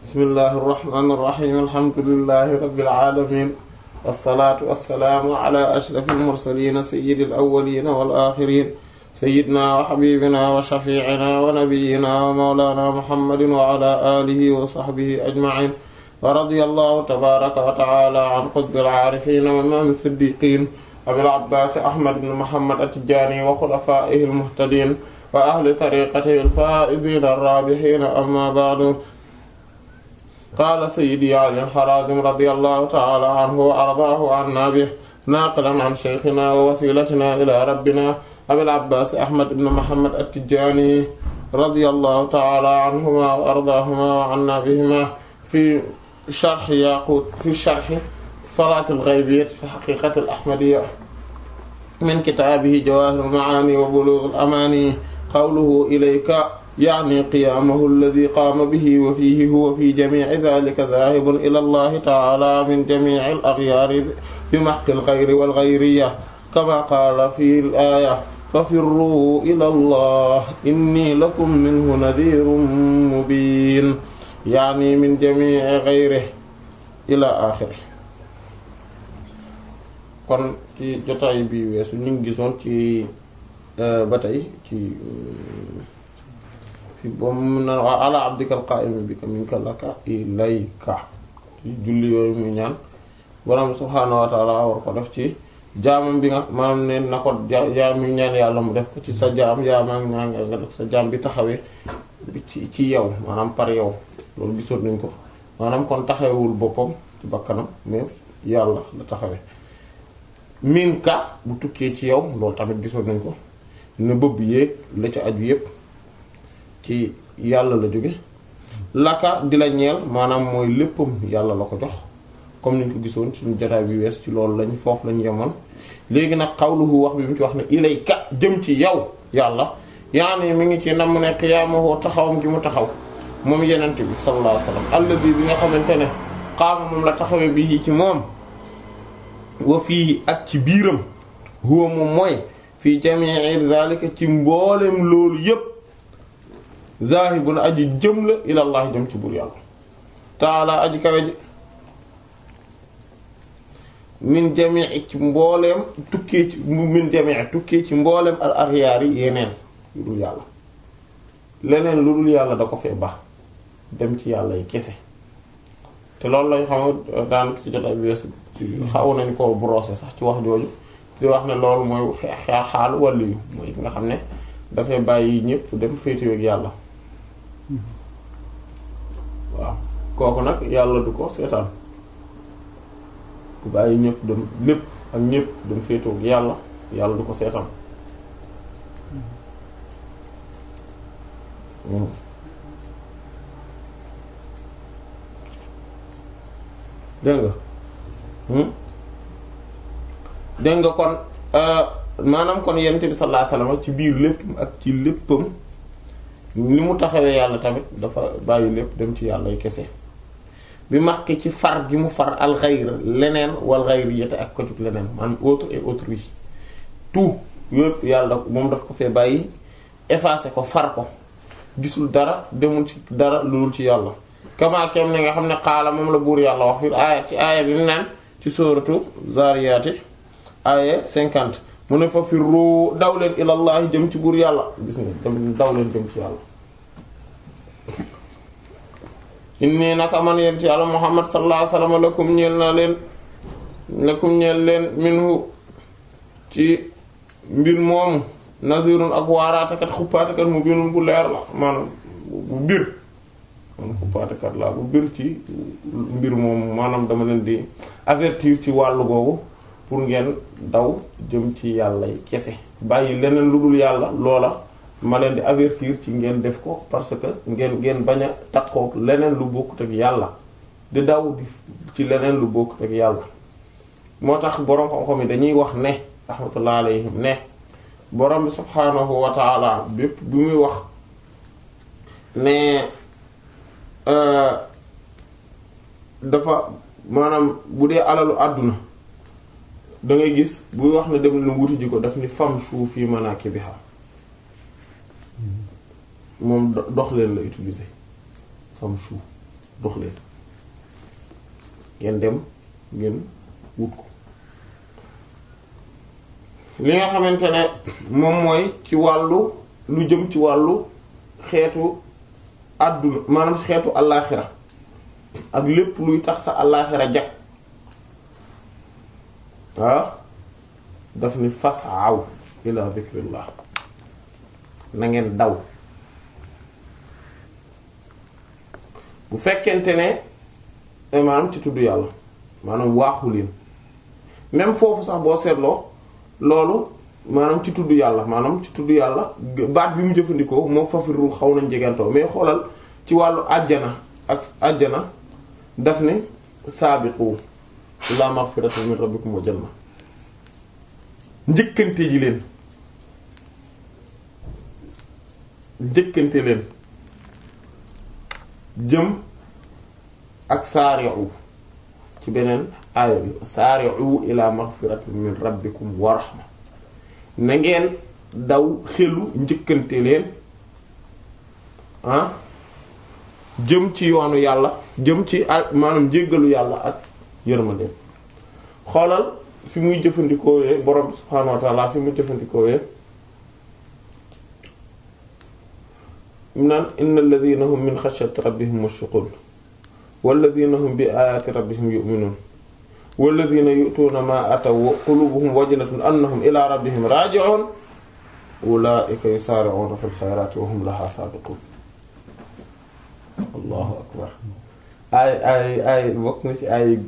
bismillahi irrahmani irrahim alhamdulilahi rabbil alamin wassalaatu wassalaamu ala ashrafil mursalin sayyidil awwalin wal akhirin sayyidina wa habibina wa shafi'ina wa nabiyyina wa mawlana muhammadin wa ala alihi wa sahbihi ajma'in wa radiyallahu tabaraka wa ta'ala an qutbil aarifin wa imam siddiqin abil abbas ahmad ibn muhammad at-tijani wa khulafaihi al-muhtadin wa ahli tariqatihi al-faa'izin ar-raabihin amma ba'du qaala sayyidi ali al-harazim radiyallahu ta'ala anhu wa ardaahu anna bihi naaqilan an shaykhina wa wasilatina ila rabbina abil abbas ahmad ibn muhammad at-tijani radiyallahu ta'ala anhuma wa ardaahuma wa anna bihima fi sharh yaqut fi sharh salaat al-ghaybiyyah fi haqiqat al-ahmadiyya min kitaabihi jawaahir al-ma'aani wa buluugh al-amaani qawluhu ilayka ya'ni qiyaamahu alladhi qaama bihi wa fiihi huwa fi jamii'i dhaalika dhaahibun ila Allahi ta'aalaa min jamii'i al-aghyaari bi mahqi al-ghayri wal-ghayriyya kamaa qaala fi al-aaya fafirruu ila Allah inni lakum minhu nadhiirun mubiin ya'ni min jamii'i ghayrihi ila aaxirihi kon ci jotaay bi weesu ñu ngi gisoon ci ba tey ci fi boobu na ala abdikal qa'im bika minka laka ilayka ci julli yooyu muy ñaan borom subhaanahu wa ta'ala war ko def ci jaamam bi nga maanaam ne na ko jaam mi ñaan yàlla mu def ko ci sa jaam jaamaa ñaan nga def sa jaam bi taxawee ci ci yow maanaam par yow loolu gisoon nañ ko maanaam kon taxawewul boppam ci bakkanam mais yàlla la taxawee min ka bu tukkee ci yow loolu tamit gisoon nañ ko ne bëbb yéeg la ca aju yépp ci yàlla la jóge laka di la ñeel maanaam mooy léppam yàlla la ko jox comme niñ ko gisoon suñu jotaay bi wees ci loolu lañ foofu lañ yemoon léegi nag xawluhu wax bi mu ci wax ne ilayka jëm ci yow yàlla yaani mi ngi ci nam ne qiyaamahu taxawam gi mu taxaw moom yenente bi sallallahu alayhi wasallam alladi bi nga xamante ne xaama moom la taxawee bi ci moom wa fii ak ci biiram huwa moom mooy fii jamii zalika ci mboolem loolu yépp zaahibun aji jëm la ilallah jëm ci buur yàlla taala aji kawe ji min jamii ci mbooleem tukkee ci min jamii tukkee ci mbooleem al axyaar yi yeneen lu dul yàlla leneen lu dul yàlla da ko fee baax dem ci yàlla yi kese te loolu lañ xam daan ci jotaay bi weesu xaw nañ ko brosser sax ci wax jooju di wax ne loolu mooy xaar xaalu wàllu yu mooy nga xam ne dafay bàyyi ñëpp dem féetewoo ak yàlla waaw kooku nag yàlla du ko seetaan bu bàyyi ñëpp dem lépp ak ñëpp dem féetewoo ak yàlla yàlla du ko seetaan dégg nga dégg nga kon maanaam kon yonent bi sallallahu alayhi wasallam ci biir lépp ak ci léppam ni mu taxawee yàlla tamit dafa bàyyi lépp dem ci yàlla yu kese bi max ki ci far gi mu far al ghayr leneen wal ghayriyata ak ko jug leneen maanaam autre et autrui tout yëpp yàlla moom daf ko fee bàyyi effacé ko far ko gisul dara demul ci dara lu dul ci yàlla kama kem ne nga xam ne xaala moom la buur yàlla wax fi aaya ci aaya bi mu naan ci sóoratu Zaariyaati aaya 50 mu ne fa firru daw leen ilallahi jëm ci buur yàlla gis nga tamit daw leen jëm ci yàlla inni naka man yent yàlla Muhammad sallallahu alayhi wasallam lakum ñeel naa leen lakum ñeel leen minhu ci mbir moomu nazirun ak waaraatekat xuppaatekat mu binun bu leer la maanaam bu bir man xuppaatekat laa bu bir ci mbir moomu maanaam dama leen di avertir ci wàllu googu pour ngeen daw jëm ci yàlla yi kese bàyyi leneen lu dul yàlla loola ma leen di avertir ci ngeen def ko parce que ngeen ngeen bañ a takkook leneen lu bokkut ak yàlla di daw di ci leneen lu bokkut ak yàlla moo tax boroom xam-xam yi dañuy wax ne rahmatullah alayhim ne borom bi subhaanahu wa taala bépp bi muy wax ne dafa maanaam bu dee alalu àdduna da ngay gis buy wax ne dem leen wuti ji ko daf ni famshu fi manakibiha moom dox leen la utiliser famshu dox leen ngeen dem ngeen wut ko li nga xamante ne moom mooy ci wàllu lu jëm ci wàllu xeetu àdduna maanaam xeetu allaaxira ak lépp luy tax sa allaaxira jag waaw daf ni fas'aw ila dhikrillah na ngeen daw bu fekkente ne maanaam ci tudd yàlla maanaam waaxu leen même foofu sax boo seetloo loolu maanaam ci tudd yàlla maanaam ci tudd yàlla baat bi mu jëfandikoo moo fafirul xaw nañ jegantoo mais xoolal ci wàllu àjjana ak àjjana daf ne saabiqu ila maghfiratin min rabbikum wa janna njëkkante ji leen njëkkante leen jëm ak saari'u ci beneen aaya bi saari'u ila maghfiratin min rabbikum wa rahma na ngeen daw xelu njëkkante leen ah jëm ci yoonu yàlla jëm ci maanaam jéggalu yàlla ak yërmandeem xoolal fi muy jëfandikoowee borom subhaanahu wa ta'ala fi muy jëfandikoowee mu naan innal ladhina hum min khashyati rabbihim mushfiqun wal ladhina hum bi ayati rabbihim yu'minun wal ladhina yu'tuna ma ataw wa qulubuhum wajilatun annahum ila rabbihim raji'un ulaika yusari'una fil khayrati wa hum laha sabiqun allahu akbar ay ay ay bokk na ci ay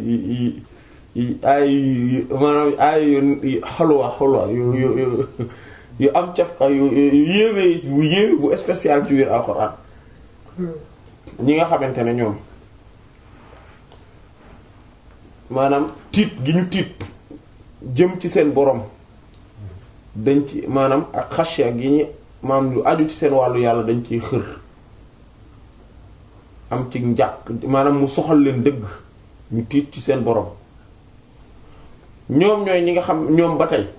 ay maanaam ay yu xalwa xalwa yu yu yu am cafka yu yu yéeme bu yéeme bu spécial ci biir alxuraan ñi nga xamante ne ñoom maanaam tiit gi ñu tiit jëm ci seen borom dañ ci maanaam ak xasya gi ñu maanaam lu aju ci seen wàllu yàlla dañ ciy xër am ci njàq maanaam mu soxal leen dëgg ñu tiit ci seen borom ñoom ñooy ñi nga xam ñoom ba tey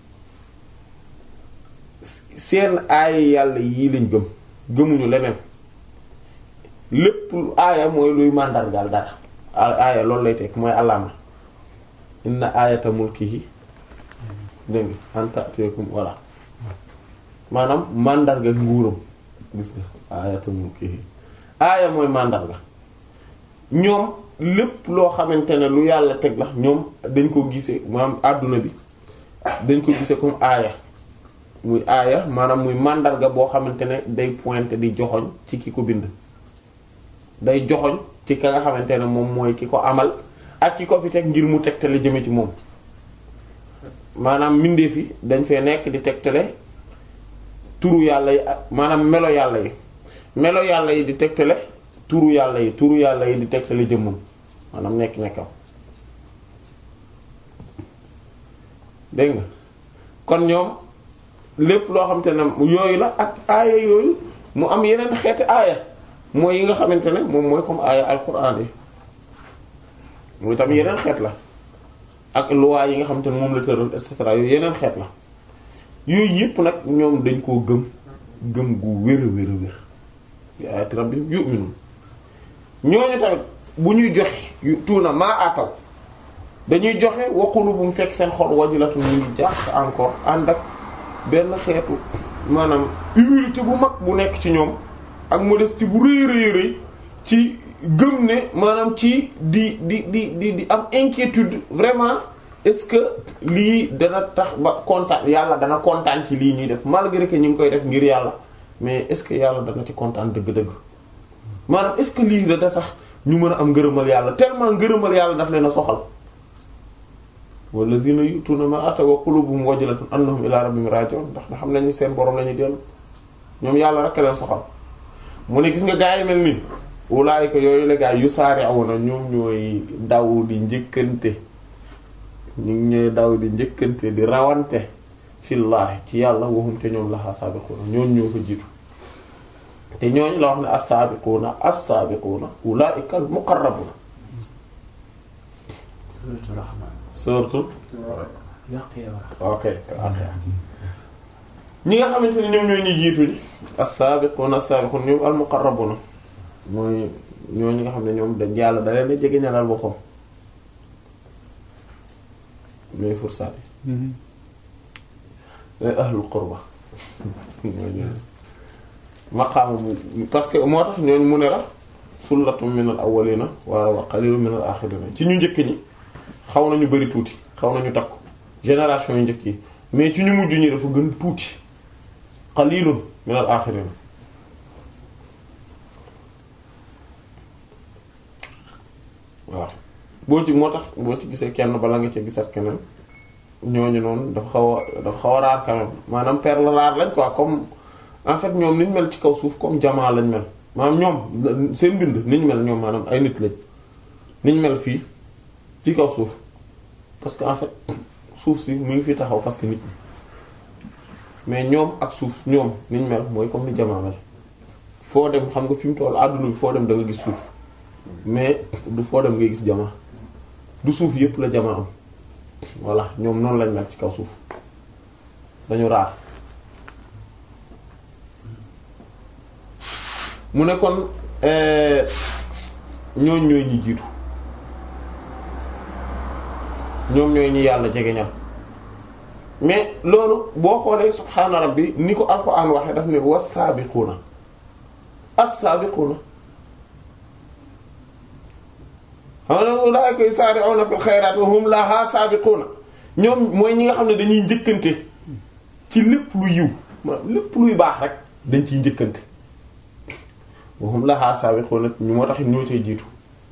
seen aaya yàlla yii lañ gëm gëmuñu leneen lépp aaya mooy luy màndargaal dara aaya loolu lay tekk mooy alaama inna aayata mulkihi dégg nga anta teekum walla maanaam màndarga nguuram gis nga aayata mulkihi aaya mooy màndarga ñoom lépp loo xamante ne lu yàlla teg la ñoom dañ ko gisee maanaam àdduna bi dañ ko gisee comme aaya muy aaya maanaam muy màndarga boo xamante ne day pointer di joxoñ ci ki ko bind day joxoñ ci ka nga xamante ne moom mooy ki ko amal ak ki ko fi teg ngir mu tegtale jëme ci moom maanaam mbindeef yi dañ fee nekk di tegtale turu yàlla yi ak maanaam melo yàlla yi melo yàlla yi di tegtale turu yàlla yi turu yàlla yi di tegtale jëmmam maanaam nekk nekkam dégg nga kon ñoom lépp loo xamante ne yooyu la ak aaya yooyu mu am yeneen xeeti aaya mooy yi nga xamante ne moom mooy comme aaya alquran yi muy tam yeneen xeet la ak luwaay yi nga xamante ne moom la tëral et cetera yooyu yeneen xeet la yooyu yëpp nag ñoom dañ koo gëm gëm gu wér a wér a wér bi ayati rabbihim yu'minun ñooñu tamit bu ñuy joxe yu tuuna maa ataw dañuy joxe wa qulubuhum fekk seen xol wajilatun ñu ngi jàpp encore ànd ak benn xeetu maanaam humilité bu mag bu nekk ci ñoom ak modestie bu rëy rëy rëy ci gëm ne maanaam ci di di di di di am inquiétude vraiment est-ce que lii dana tax ba kontaan yàlla dana kontaan ci lii ñuy def malgré que ñu ngi koy def ngir yàlla mais est-ce que yàlla dana ci kontaan dëgg-dëgg maanaam est-ce que lii dana tax ñu mën a am ngërëmal yàlla tellement ngërëmal yàlla daf leen a soxal walladhina yu'tuna ma ataw wa qulubuhum wajilatun annahum ila rabbihim raji'un ndax nga xam nañu seen borom la ñuy dellu ñoom yàlla rek leen soxal mu ne gis nga gaa yi mel nii ulaayika yooyu la gaa yu saari'una ñoom ñooy daw di njëkkante ñu ngi ñooy daw di njëkkante di rawante fillaahi ci yàlla waxum te ñoom laxaa saabiquuna ñooñ ñoo fa jiitu te ñooñ la wax ne as-saabiquuna as-saabiquuna ulaayika al-muqarrabuuna Suuratul Rahmaan. surtout Waqi'a. ok ok ñi nga xamante ne ñoom ñoo ñu jiitu ñi as-saabiquuna as-saabiquuna ñoom al-muqarrabuuna mooy ñooñu nga xam ne ñoom dañ yàlla da leen a jege ñalal boppam ñooy fursaat yi ñooy ahlul qurba mooy ñooñu maqaama bu parce que moo tax ñooñu mu ne la sullatum minal awwalina wa wa qalilun minal axirina ci ñu njëkk ñi xaw nañu bari tuuti xaw nañu takku génération yu njëkk yi mais ci ñu mujj ñi dafa gën tuuti qalilun minal axirina waaw boo ci moo tax boo ci gisee kenn bala nga ci gisat keneen ñooñu noonu dafa xaw a dafa xaw a raar quand même maanaam perle rare lañ quoi comme en fait ñoom niñ mel ci kaw suuf comme jamaa lañ mel maanaam ñoom seen mbind niñ mel ñoom maanaam ay nit lañ niñ mel fii ci kaw suuf parce que en fait suuf si mu ngi fi taxaw parce que nit ñi mais ñoom ak suuf ñoom niñ mel mooy comme ni jamaa mel foo dem xam nga fi mu toll àdduna bi foo dem da nga gis suuf mais du foo dem ngay gis jamaa du suuf yépp la jamaa am voilà ñoom noonu lañ mel ci kaw suuf dañu raar mu ne kon ñooñ ñooy ñi jiitu ñoom ñooy ñi yàlla jegeñal mais loolu boo xoolee subhaana rabbi ni ko alxuraan waxee daf ne was-saabiquuna as-saabiquuna xam nga ulaa'ika yusaari'uuna fil xayraati wa hum lahaa saabiquuna ñoom mooy ñi nga xam ne dañuy njëkkante ci lépp lu yiw ma lépp luy baax rek dañ ciy njëkkante wa hum lahaa saabiquuna ñu moo tax ñoo cay jiitu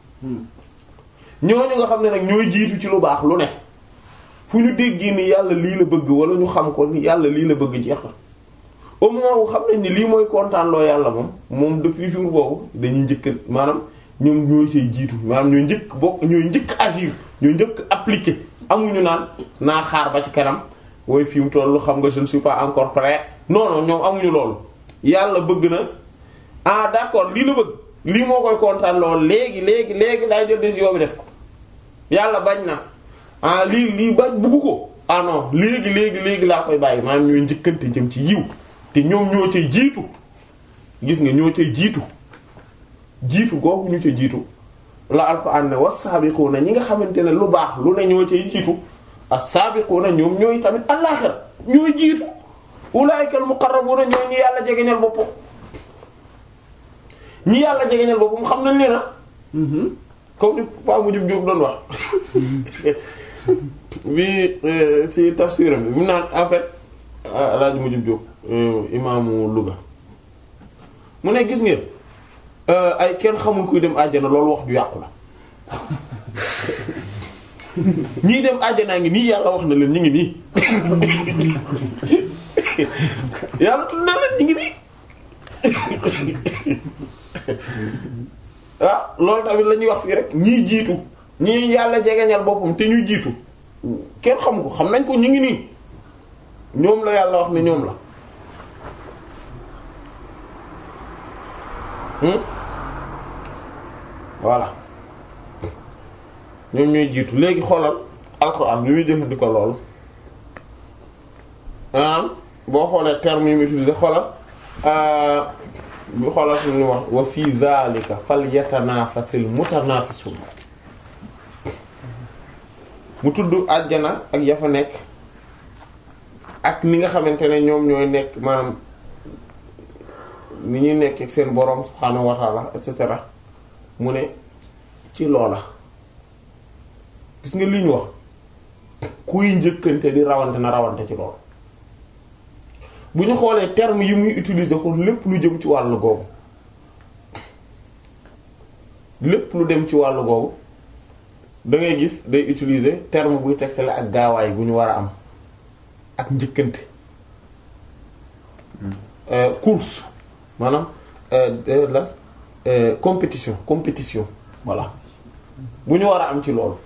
ñooñu nga xam ne nag ñooy jiitu ci lu baax lu ne fu ñu déggee ni yàlla lii la bëgg wala ñu xam ko ni yàlla lii la bëgg jeex na au moment wu xam nañ ni lii mooy kontaan loo yàlla moom moom depuis jour boobu dañuy njëkk maanaam ñoom ñooy cay jiitu maanaam ñooy njëkk bokk ñooy njëkk agir ñooy njëkk appliquer amuñu naan naa xaar ba ci kanam wooy fi mu tollu xam nga je ne suis pas encore prêt non non ñoom amuñu loolu yàlla bëgg na ah d'accord lii la bëgg lii moo koy kontaan lool léegi léegi léegi laay jël décision bi def ko yàlla bañ na ah lii lii bañ bugg ko ah non léegi léegi léegi laa koy bàyyi maanaam ñooy njëkkante jëm ci yiw te ñoom ñoo cay jiitu gis nga ñoo cay jiitu jiitu googu ñu cay jiitu la alxuraan ne was-saabiquuna ñi nga xamante ne lu baax lu ne ñoo cay jiitu as-saabiquuna ñoom ñooy tamit àllaaxira ñooy jiitu ulaa'ika al-muqarrabuuna ñooy ñi yàlla jegeñal boppam ñi yàlla jegeñal boppam xam nañ ne na comme ni Pa Mujib Jóob doon wax bi ci tafsiram bi mu naan en fait Alaaji Mujib Jóob imaamu Louga mu ne gis ngeen ay kenn xamul kuy dem àjjana loolu wax ju yàqu la ñii dem àjjanaa ngi nii yàlla wax na leen ñu ngi nii yàlla tudd na leen ñu ngi nii ah loolu tamit la ñuy wax fii rek ñii jiitu ñii yàlla jegeñal boppam te ñuy jiitu kenn xam ko xam nañ ko ñu ngi nii ñoom la yàlla wax ne ñoom la voilà ñoom ñooy jiitu léegi xoolal alxuraan bi muy jëfandikoo loolu maanaam boo xoolee terme yi muy utiliser xoolal bu xoolal suñu wax wa fi zalika falyatanafasil mutanafisun mu tudd àjjana ak ya fa nekk ak ni nga xamante ne ñoom ñooy nekk maanaam ni ñuy nekk ak seen boroom subhaanahu wa ta'ala et cetera mu ne ci loola gis nga li ñu wax kuy njëkkante di rawante na rawante ci loolu bu ñu xoolee terme yi muy utiliser ko lépp lu jëm ci wàllu googu lépp lu dem ci wàllu googu da ngay gis day utiliser terme buy tegtale ak gaawaay bu ñu war a am ak njëkkante course maanaam la compétition compétition voilà bu ñu war a am ci loolu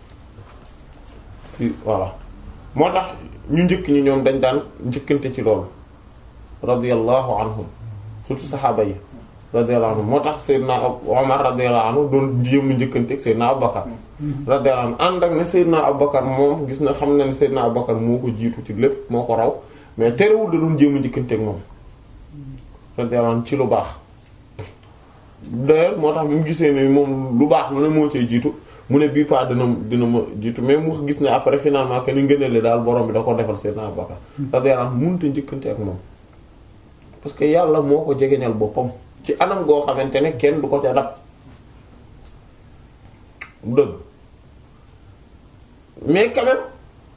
voilà moo tax ñu njëkk ñi ñoom dañ daan njëkkante ci loolu radiyallahu anhum surtout saxaaba yi radiyallahu anhum moo tax Seydina Omar radiyallahu anhu doon jéem njëkkante ak Seydina Abubakar radiyallahu anhu ànd ak ne Seydina Abubakar moom gis na xam na ne Seydina Abubakar moo ko jiitu ci lépp moo ko raw mais terewul da doon jéem njëkkante ak moom radiyallahu anhu ci lu baax d'ailleurs moo tax bi mu gisee ne moom lu baax lu ne moo cay jiitu mu ne bii pas dina dina ma jiitu mais mu gis ne après finalement que ni ngëneele daal borom bi da ko defal Seydina Abubakar radiyallahu anhu mënut a njëkkante ak moom parce que yàlla moo ko jegeñal boppam ci anam goo xamante ne kenn du ko ca dab dëgg mais quand même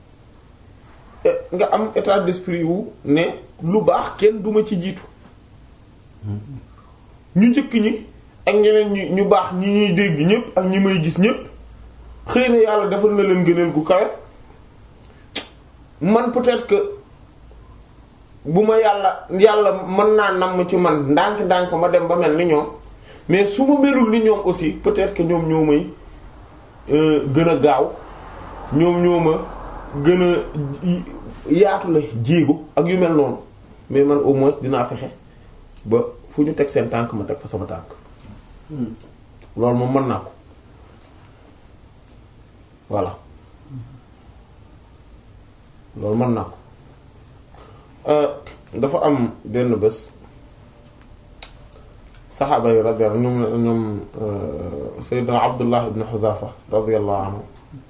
nga am état d'esprit wu ne lu baax kenn duma ci jiitu ñu njëkk ñi ak ñeneen ñu ñu baax ñi ñuy dégg ñépp ak ñi may gis ñépp xëy na yàlla defal na leen gëneel gu kawe man peut-être que bu ma yàlla yàlla mën naa namm ci man ndànk-ndànk ma dem ba mel ni ñoom mais su ma melul ni ñoom aussi peut-être que ñoom ñoo may gën a gaaw ñoom ñoo ma gën a yaatu la jéego ak yu mel noonu mais man au moins dinaa fexe ba fu ñu teg seen tànk ma teg fa sama tànk loolu moom mën naa ko voilà loolu mën naa ko dafa am benn bés saxaaba yi radiyallahu ñoom ñoom sayyidina Abdullah ibn Huzafa radiyallahu anhu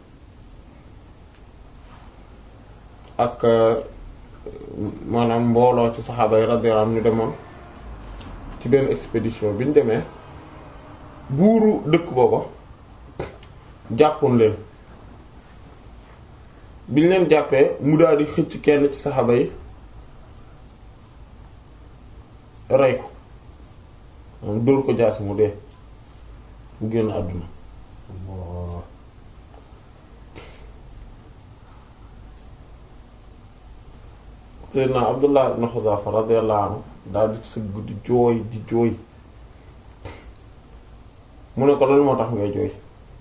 ak maanaam mbooloo ci saxaaba yi radiyallahu anhu ñu demoon ci benn expédition bi ñu demee buuru dëkk booba jàppoon leen bi ñu leen jàppee mu daal di xëcc kenn ci saxaaba yi rey ko moom dóor ko jaasi mu dee mu génn àdduna Seydina Abdullah ibn Huzafa radiyallahu anhu daal di sëgg di jooy di jooy mu ne ko lan moo tax ngay jooy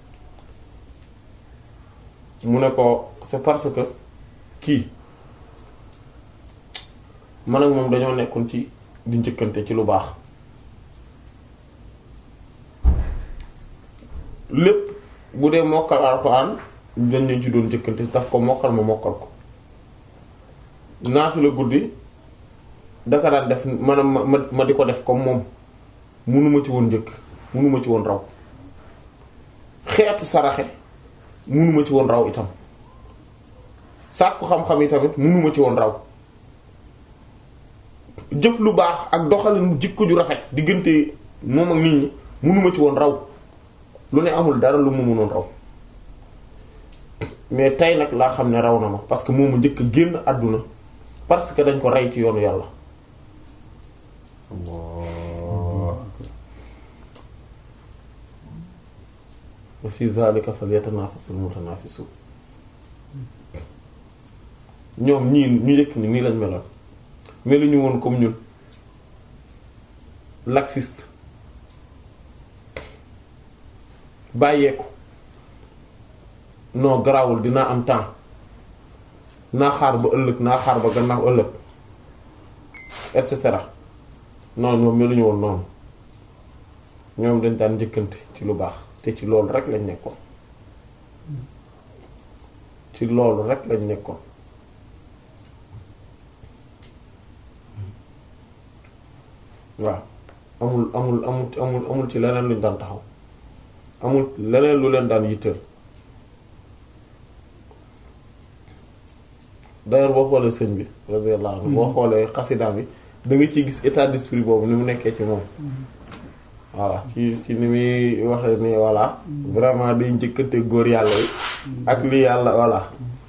mu ne ko c'est parce que kii man ak moom dañoo nekkoon ci di njëkkante ci lu baax lépp bu dee mokkal alxuraan dañ leen ci doon njëkkante daf ko mokkal ma mokkal ko naatu la guddi daka daan def maanaam ma ma di ko def comme moom munuma ci woon njëkk munuma ci woon raw xeetu saraxe munuma ci woon raw itam sàkku xam-xam yi tamit munuma ci woon raw jëf lu baax ak doxalin jikko ju rafet diggante moom ak nit ñi munuma ci woon raw lu ne amul dara lu mu mënoon raw mais tey nag laa xam ne raw na ma parce que moom mu njëkk a génn àdduna parce que dañ ko rey ci yoonu yàlla wa fi zalika falyatanafasul mutanafisun ñoom ñii ñu njëkk ni nii lañ meloon meluñu woon comme ñun laxiste bàyyeeku non garawul dinaa am temps naa xaar ba ëllëg naa xaar ba gannaaw ëllëg et cetera non ñoom meluñu woon noonu ñoom dañ daan njëkkante ci lu baax te ci loolu rek lañ nekkoon ci loolu rek lañ nekkoon waaw amul amul amul amul amul ci leneen luñ daan taxaw amul leneen lu leen daan yitteel d'ailleurs boo xoolee sëñ bi radiyallahu anhu boo xoolee xasidaam bi da nga ciy gis état d'esprit boobu ni mu nekkee ci moom voilà ci ci ni muy waxee ni voilà vraiment day njëkkante góor yàlla yi ak li yàlla voilà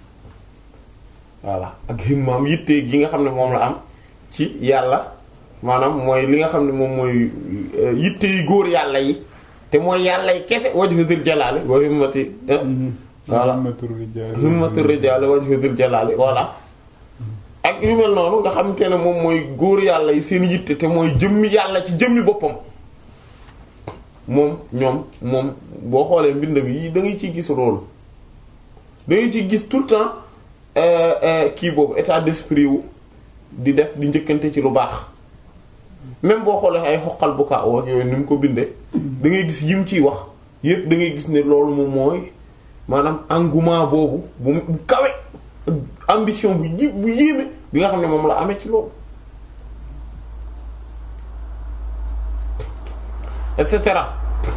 voilà ak himmaam yitte gi nga xam ne moom la am ci yàlla maanaam mooy li nga xam ne moom mooy yitte yi góor yàlla yi te mooy yàlla yi kese wajhu zil jalaali wa himmati voilà himmatu rijaali wajhu zil jalaali voilà ak yu mel noonu nga xamante ne moom mooy góor yàlla yi seen yitte te mooy jëmmi yàlla ci jëmmi boppam moom ñoom moom boo xoolee mbind bi da ngay ciy gis rôle da ngay ciy gis tout le temps kii boobu état d'esprit wu di def di njëkkante ci lu baax même boo xoolee ay xoqal bu kaa wax yooyu ni mu ko bindee da ngay gis yim ciy wax yépp da ngay gis ne loolu moom mooy maanaam engouement boobu bu bu kawe ambition bu ji bu yéeme bi nga xam ne moom la amee ci loolu et cetera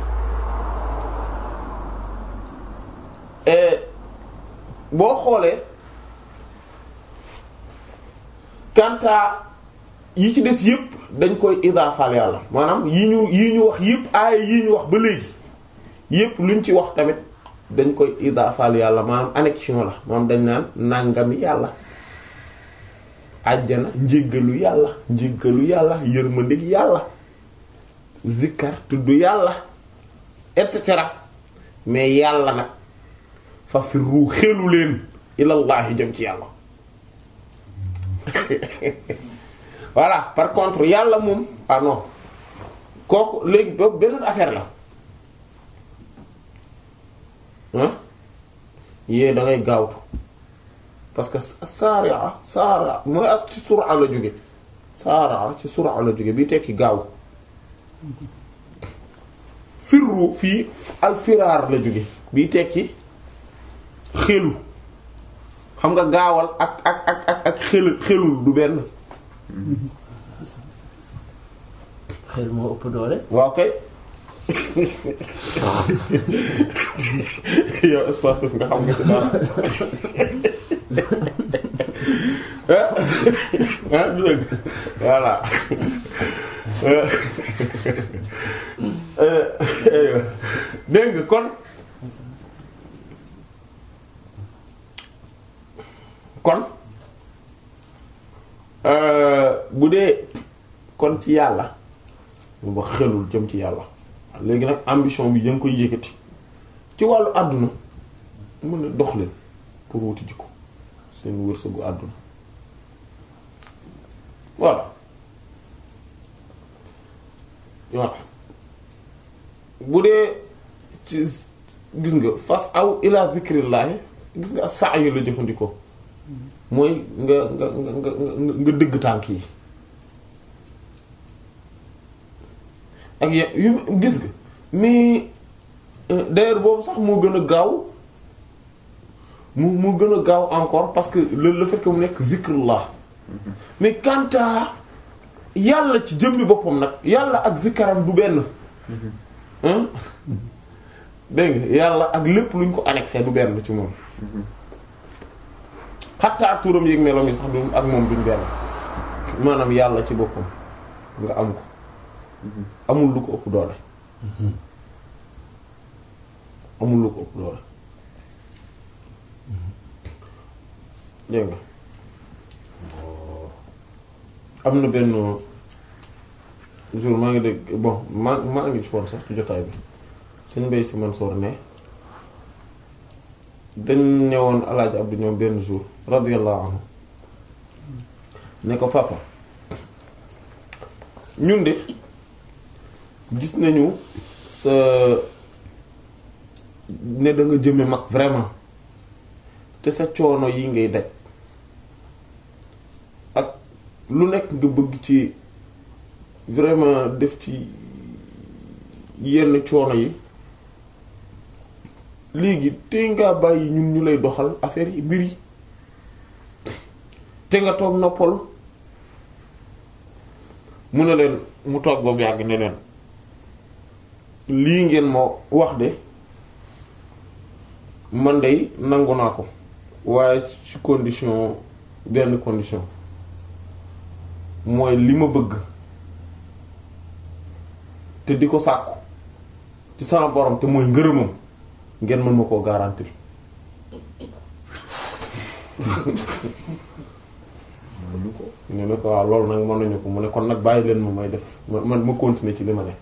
boo xoolee kanta yi ci des yépp dañ koy idaafaal yàlla maanaam yi ñu yi ñu wax yépp aaya yi ñu wax ba léegi yépp luñ ci wax tamit dañ koy idaafaal yàlla maanaam annexion la maanaam dañ naan nàngami yàlla àjjana njéggalu yàlla njéggalu yàlla yërmandik yàlla zikkar tudd yàlla et cetera mais yàlla nag fa firru xelu leen ilallahi jëm ci yàlla voilà par contre yàlla moom ah non kooku léegi boobu beneen affaire la ah yée da ngay gaawtu parce que saria saria mooy as ci sura la jóge saria ci sura la jóge bi tekki gaaw firru fii alfiraar la jóge bi tekki xelu xam nga gaawal ak ak ak ak ak xel xelul du benn xel moo ëpp doole. waaw kay yow sportif nga xam nga ci dara ah du dëgg voilà dégg nga kon kon bu dee kon ci yàlla mu ba xelul jëm ci yàlla léegi nag ambition bi danga koy yëkkati ci wàllu àdduna mën na dox leen pour wuti jikko seen wërsëgu àdduna voilà voilà bu dee ci gis nga fas aw ila zikrillahi gis nga saa yu la jëfandikoo mooy nga nga nga nga nga dëgg tànk yi ak ya yu gis nga mais d'ailleurs boobu sax moo gën a gaaw mu mu gën a gaaw encore parce que le le fait que mu nekk zikrullah mais quant à yàlla ci jëmmi boppam nag yàlla ak zikaram du benn hein dégg nga yàlla ak lépp luñ ko annexé du benn ci moom xattaa turam yéeg meloom yi sax du ak moom duñ benn maanaam yàlla ci boppam nga am ko amul lu ko ëpp doole amul lu ko ëpp doole dégg nga am na benn jour maa ngi dégg bon maa maa ngi ci woon sax ci jotaay bi sëñ Mbaye Sy Mansour ne dañ ñëwoon alaaji Abdou ñoom benn jour radiyallahu anhu ne ko papa ñun de gis nañu sa ne da nga jëme mag vraiment te sa coono yi ngay daj ak lu nekk nga bëgg ci vraiment def ci yenn coono yi léegi te ngaa bàyyi ñun ñu lay doxal affaire yi mbir yi te nga toog noppal mu ne leen mu toog ba mu yàgg ne leen lii ngeen moo wax de man de nangu naa ko waaye ci condition benn condition mooy li ma bëgg te di ko sàkku ci sama borom te mooy ngërëmam ngeen mën ma koo garantir ñu ne ko waaw loolu nag mën nañu ko mu ne kon nag bàyyi leen ma may def ma man ma continuer ci li ma ne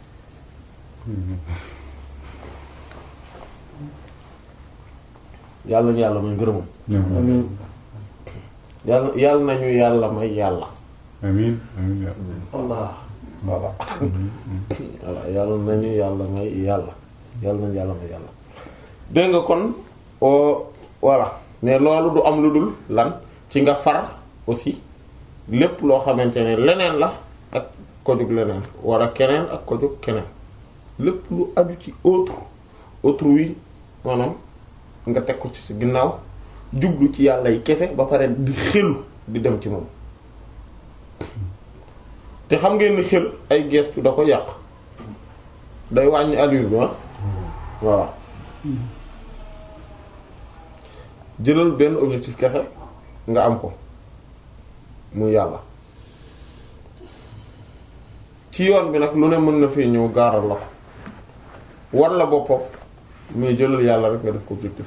yàlla nañu yàlla may ngërëmam amiin yàlla yàlla nañu yàlla may yàlla amiin amiin Allah voilà voilà yàlla nañu yàlla may yàlla yàlla nañu yàlla may yàlla dégg nga kon o voilà mais loolu du am lu dul lan ci nga far aussi lépp loo xamante ne leneen la ak ko jóg leneen wala keneen ak ko jóg keneen lépp lu aju ci autre autrui maanaam nga teg ko ci sa ginnaaw jublu ci yàlla yi kese ba pare di xelu di dem ci moom te xam ngeen ni xel ay gestu da ko yàq day wàññi allure bi ah voilà jëlal benn objectif kese nga am ko muy yàlla ci yoon bi nag lu ne mën na fee ñëw gaaral la ko war la boppam mais jëlal yàlla rek nga def ko objectif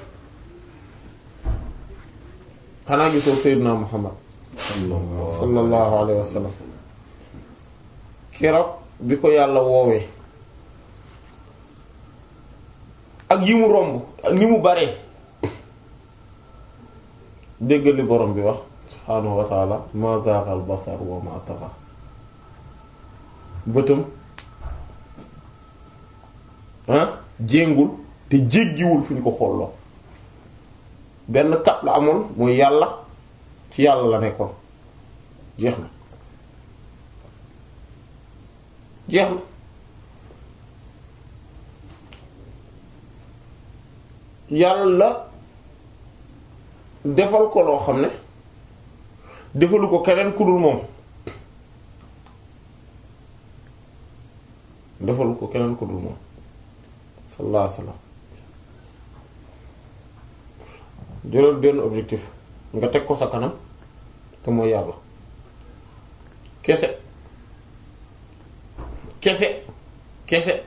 xanaa gisoo Seydina Muhammad sallallahu alayhi wa sallam keroog bi ko yàlla woowee ak yi mu romb ak ni mu baree déggal li borom bi wax subhaanahu wa taala ma zaaqa al basar wa ma taxa bëtam ah jéngul te jéggiwul fu ñu ko xolloo benn kap la amoon mooy yàlla ci yàlla la nekkoon jeex na jeex na yàlla defal ko loo xam ne defalu ko keneen ku dul moom defalu ko keneen ku dul moom sallallahu alayhi wasallam jëlal benn objectif nga teg ko sa kanam te mooy yàlla kese kese kese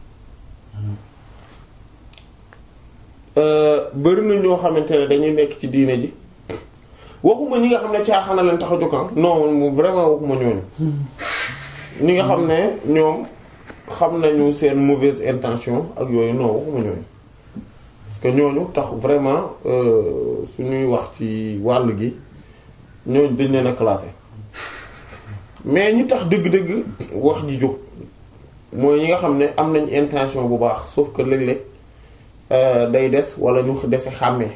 bari na ñoo xamante ne dañuy nekk ci diine ji waxuma ñi nga xam ne caaxaan leen tax a jóg non moom vraiment waxuma ñooñu ñi nga xam ne ñoom xam nañu seen mauvaise intention ak yooyu non waxuma ñooñu parce que ñooñu tax vraiment suñuy wax ci wàll gi ñooñu dañ leen a classé mais ñi tax dëgg-dëgg wax ji jóg mooy ñi nga xam ne am nañ intention bu baax sauf que léeg-léeg day des wala ñu dese xàmmee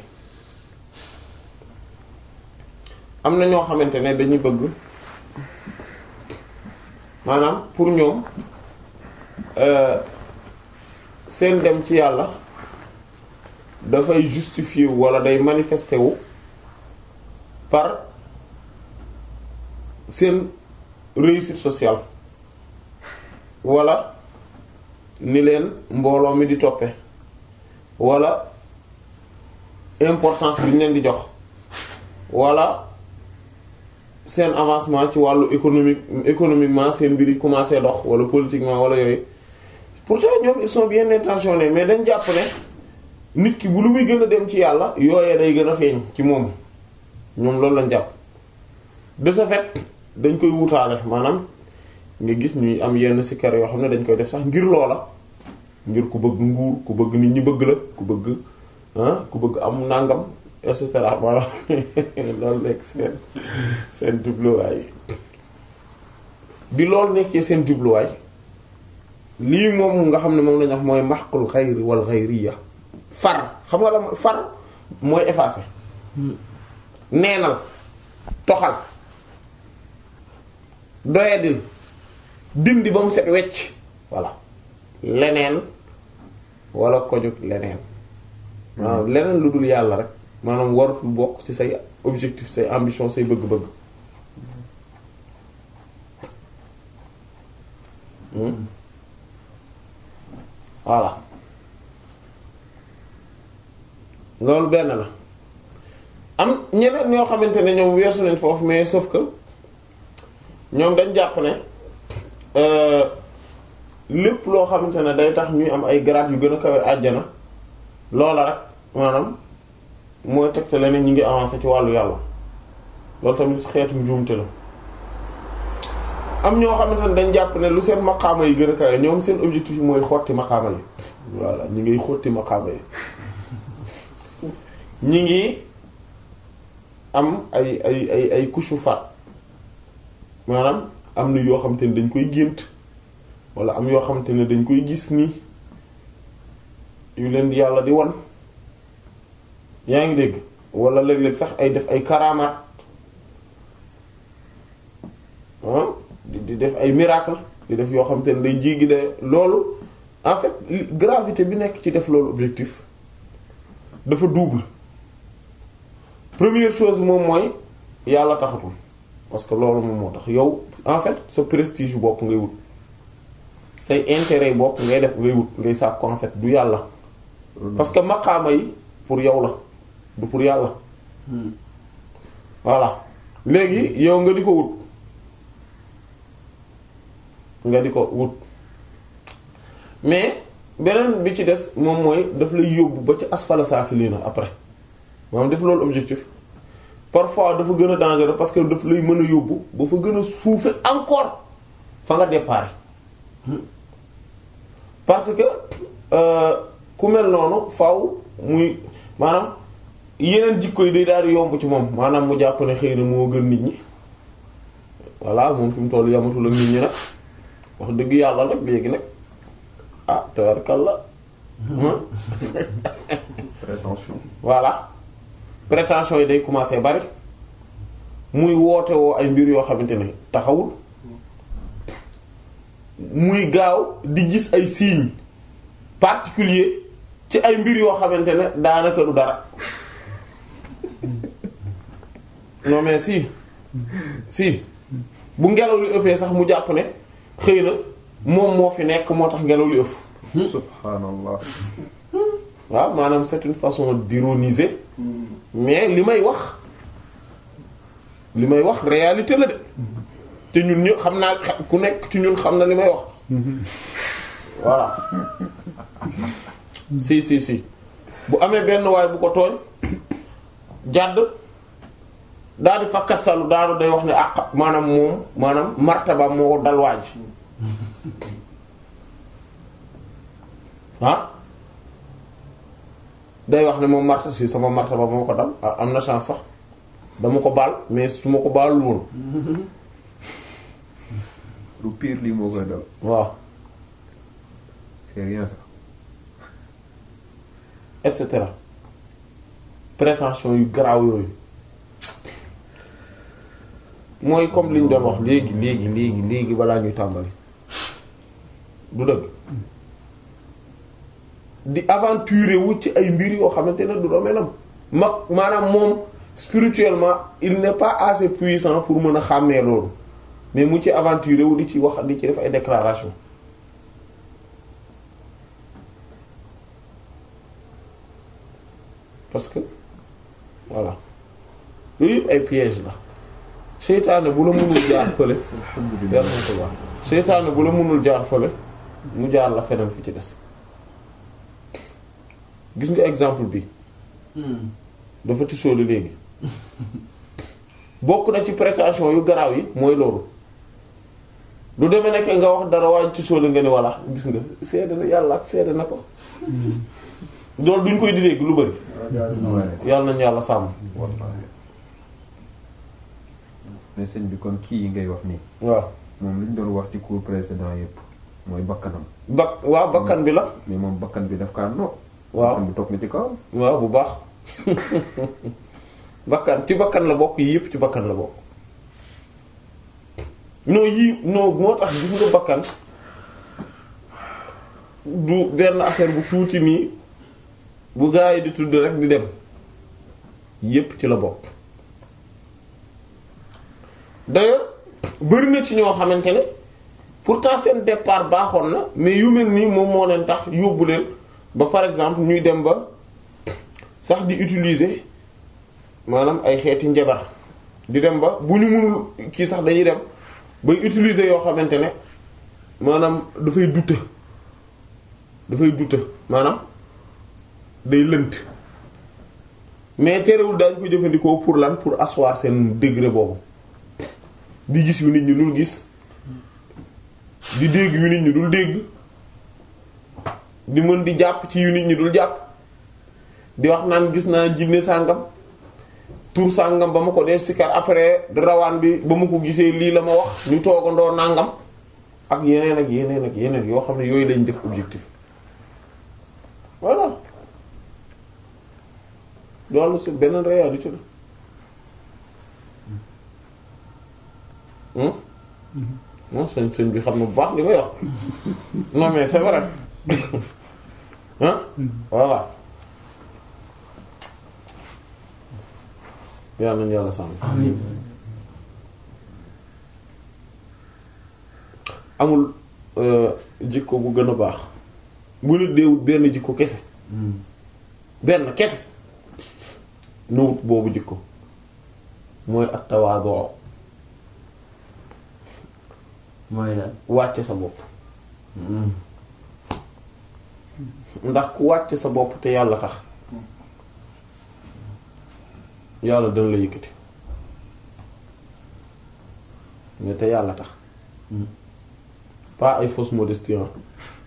am na ñoo xamante ne dañuy bëgg maanaam pour ñoom seen dem ci yàlla dafay justifier wu wala day manifester wu par seen réussite sociale wala ni leen mbooloo mi di toppe wala importance bi ñu leen di jox wala seen avancement ci wàllu économique économiquement seen mbir yi commencé dox wala politiquement wala yooyu pourtant ñoom ils sont bien intentionnés mais dañ jàpp ne nit ki bu lu muy gën a dem ci yàlla yooyee day gën a feeñ ci moom ñoom loolu lañ jàpp de ce fait dañ koy wutaale maanaam nga gis ñuy am yenn sikkar yoo xam ne dañ koy def sax ngir loola ngir ku bëgg nguur ku bëgg nit ñi bëgg la ku bëgg ah ku bëgg am nàngam et cetera maanaam loolu nekk seen seen jubluwaay bi loolu nekkee seen jubluwaay lii moom nga xam ne moom lañu wax mooy maxqul xayri wal xayriya far xam nga la far mooy effacer neenal toxal doyadil dindi ba mu set wecc voilà leneen wala kojug leneen maanaam leneen lu dul yàlla rek maanaam waratul bokk ci say objectif say ambition say bëgg-bëgg voilà loolu benn la am ñeneen ñoo xamante ne ñoom weesu nañ foofu mais sauf que ñoom dañ jàpp ne lépp loo xamante ne day tax ñuy am ay grade yu gën a kawe àjjana loola rek maanaam mooy tegte leneen ñi ngi avancé ci wàllu yàlla loolu tamit xeetu njuumte la am ñoo xamante ne dañ jàpp ne lu seen maqaama yi gën a kawe ñoom seen objectif yi mooy xotti maqaama yi voilà ñi ngiy xotti maqaama yi ñi ngi am ay ay ay ay kushufat maanaam am na yoo xamante ne dañ koy gént wala am yoo xamante ne dañ koy gis nii yu leen di yàlla di wan yaa ngi dégg wala léeg-léeg sax ay def ay karamaat ah di di def ay miracle di def yoo xamante ne day jéggi de loolu en fait gravité bi nekk ci def loolu objectif dafa double première chose moom mooy yàlla taxatul parce que loolu moom moo tax yow en fait sa prestige bopp ngay wut say intérêt bopp ngay def ngay wut ngay sàkk en fait du yàlla parce que maqaama yi pour yow la du pour yàlla voilà léegi yow nga di ko wut nga di ko wut mais beneen bi ci des moom mooy daf lay yóbbu ba ci asfala saafiliina après maanaam def loolu objectif parfois dafa gën a dangereux parce que daf lay mën a yóbbu ba fa gën a suufe encore fa nga départ parce que euh, ku mel noonu faw muy maanaam yeneen jikko yi day daal di yomb ci moom maanaam mu jàpp ne xëy na moo gën nit ñi voilà moom fi mu toll yamatul ak nit ñi nag wax dëgg yàlla nag léegi nag ah tabarkalla prétention voilà prétention yi day commencer bari muy woote woo ay mbir yoo xamante ne taxawul muy gaaw di gis ay signes particuliers ci ay mbir yoo xamante ne daanaka du dara non mais si si bu ngelaw li ëffee sax mu jàpp ne xëy na moom moo fi nekk moo tax ngelaw li ëff subhanallah waaw maanaam c'est une façon d'ironiser mais li may wax li may wax réalité la de te ñun ñu xam naa ku nekk ci ñun xam na li may wax voilà si si si bu amee benn waay bu ko tooñ jàdd daal di fa kastalu daal day wax ne àq maanaam moom maanaam martaba moo dal waaj ah day wax ne moom marta si sama martaba moo ko dal ah, am na chance sax dama ko baal mais su ma ko baalul woon lu pire lii moo koy dal waaw c'est rien ça et cetera prétention yu garaaw yooyu mooy comme li ñu doon wax léegi léegi léegi léegi balaa ñuy tàmbali du dëgg di aventurer wu ci ay mbir yoo xamante ne du domaine am mag maanaam moom spirituellement il n'est pas assez puissant pour mën a xàmmee loolu mais mu ci aventurer wu di ci wax di ci def ay déclaration parce que voilà yooyu yëpp ay piège la seytaane bu la mënul jaar fële alhamdulillah yarhamkallah seytaane bu la mënul jaar fële mu jaar la feneen fi ci des gis nga exemple bi dafa tisóoli léegi bokk na ci prétention yu garaaw yi mooy loolu lu demee nekk nga wax dara waaye tisóoli nga ni walla gis nga seede na yàlla ak seede na ko loolu duñ koy di dégg lu bari yàlla nañu yàlla sàmm wallahi mais sëñ bi kon kii yi ngay wax nii waaw moom li ñu doon wax ci cours précédent yépp mooy bakkanam bak waaw bakkan bi la mais moom bakkan bi daf kaa no waaw bakkan bi toog na ci kawam waaw bu baax bakkan ci bakkan la bokk yii yëpp ci bakkan la bokk non yii non moo tax gis nga bakkan du benn affaire bu tuuti nii bu gaa yi di tudd rek di dem yépp ci la bokk d'ailleurs bari na ci ñoo xamante ne pourtant seen départ baaxoon na mais yu mel nii moom moo leen tax yóbbu leen ba par exemple ñuy dem ba sax di utiliser maanaam ay xeeti njabar di dem ba bu ñu mënul kii sax dañuy dem bay utiliser yoo xamante ne maanaam dafay dute dafay dute maanaam day lënt mais terewul daañu ko jëfandikoo pour lan pour asseoir seen degré boobu di gis yu nit ñi dul gis di dégg yu nit ñi dul dégg di mën di jàpp ci yu nit ñi dul jàpp di wax naan gis naa jinne sàngam tur sàngam ba ma ko dee sikar après rawaan bi ba ma ko gisee lii la ma wax ñu toogandoo nàngam ak yeneen ak yeneen ak yeneen yoo xam ne yooyu lañ def objectif voilà loolu c'est beneen réalité la non sëñ sëñ bi xam na bu baax li may wax non mais c'est vrai hein voilà yàlla nañu yàlla sàmm amul euh, jikko bu gën a baax bu nit deewut benn jikko kese benn kese nu wut boobu jikko mooy at tawaadu mooy lan wàcce sa bopp ndax ku wàcce sa bopp te yàlla tax yàlla dana la yëkkati mais te yàlla tax pas ay fausse modestie ah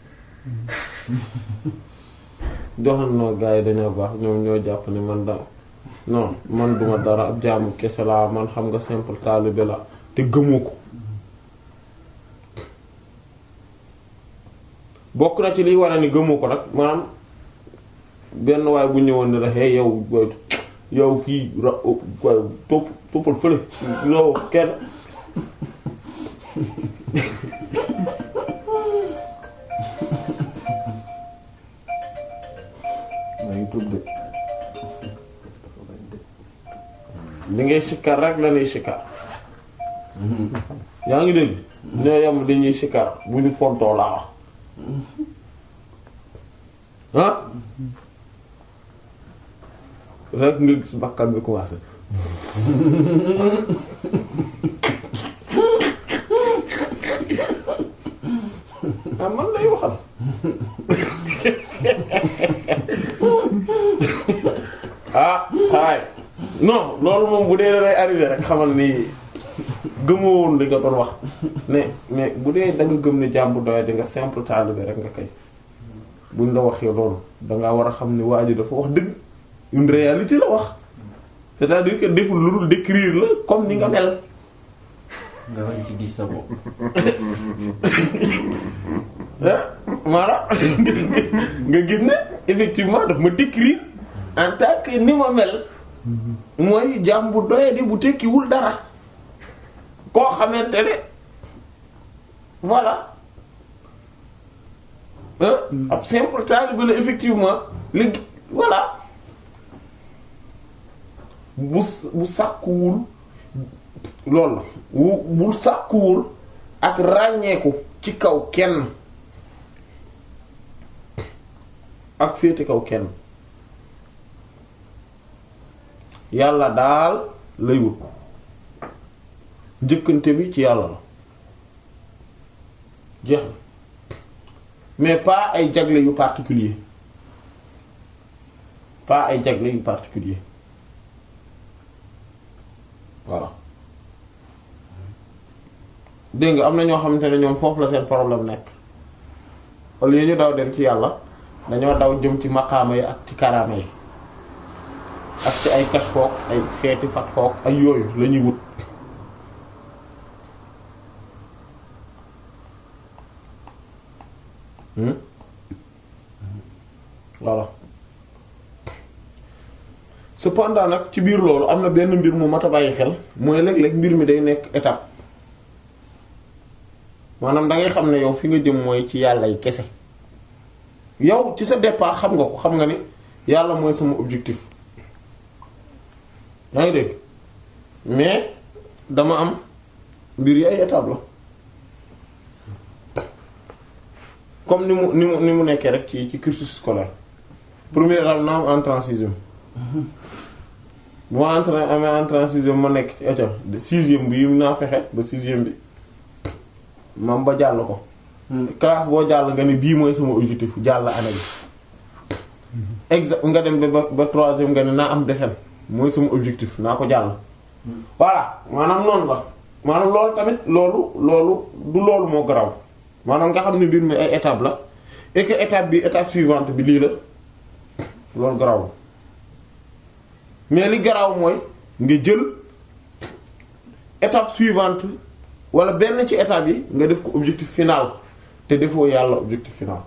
joxoon noo gars yi dañoo baax ñoom ñoo jàpp ne man da non man duma dara ab jaamu kese laa man xam nga simple taalibe la te gëmoo ko bokk na ci liy war a ni gëmoo ko nag maanaam benn waay bu ñëwoon ne la hey yow waay yow fii ra waay topp toppal fële yow kenn maa ngi tuub de li ngay sikkar rek la ñuy sikkar yaa ngi dégg ñoo yem li ñuy sikkar bu ñu fontoo laa wax ah rek nga gis bakkan bi commencé ah man lay waxal ah saay non loolu moom bu dee da lay arrivé rek xamal ni gëmoo woon li nga doon wax mais mais bu dee da nga gëm ne jàmbu doy di nga simple taalibe rek nga kay buñ la waxee loolu dangaa war a xam ne waa ji dafa wax dëgg une réalité la wax c'est-à-dire que deful lu dul décrire la comme ni nga mel nga war ci gis sa bopp ah maanaam nga gis ne effectivement daf ma décrire en tant que ni ma mel mooy jaam bu doyadi bu tekkiwul dara koo xamante ne voilà ah ab simple taalibe la effectivement léegi voilà bu bu sàkkuwul loolu la wu bu sàkkuwul ak ràññeeku ci kaw kenn ak féete kaw kenn yàlla daal lay wut njëkkante bi ci yàlla la jeex na mais pas ay jagle yu particulier pas ay jagle yu particulier voilà dégg nga am na ñoo xamante ne ñoom foofu la seen problème nekk au lieu ñu daw dem ci yàlla dañoo daw jëm ci maqaama yi ak ci karaama yi ak ci ay kashfook ay xeeti fatxook ay yooyu la ñuy wut hmm voilà cependant nag ci biir loolu am na benn mbir mu mat a bàyyi xel mooy léeg-léeg mbir mi day nekk étape maanaam da ngay xam ne yow fi nga jëm mooy ci yàlla yi kese yow ci sa départ xam nga ko xam nga ni yàlla mooy sama objectif yaa ngi dégg mais dama am mbir yi ay étape la comme ni mu ni mu ni mu nekkee rek ci ci cursus scolaire première étape na am entrée en sixième bu ma entrée amee entrée en sixième ma nekk ci étape de sixième bi naa fexe ba sixième bi mam ba jàll ko classe boo jàll nga ne bii mooy sama objectif jàll année bi exa nga dem ba ba troisième nga ne naa am BFEM mooy sama objectif naa ko jàll voilà maanaam noonu la maanaam loolu tamit loolu loolu du loolu moo garaw maanaam nga xam ne mbir mi ay étape la et que étape bi étape suivante bi lii la loolu garaw mais li garaw mooy nga jël étape suivante wala benn ci étape yi nga def ko objectif final te defoo yàlla objectif final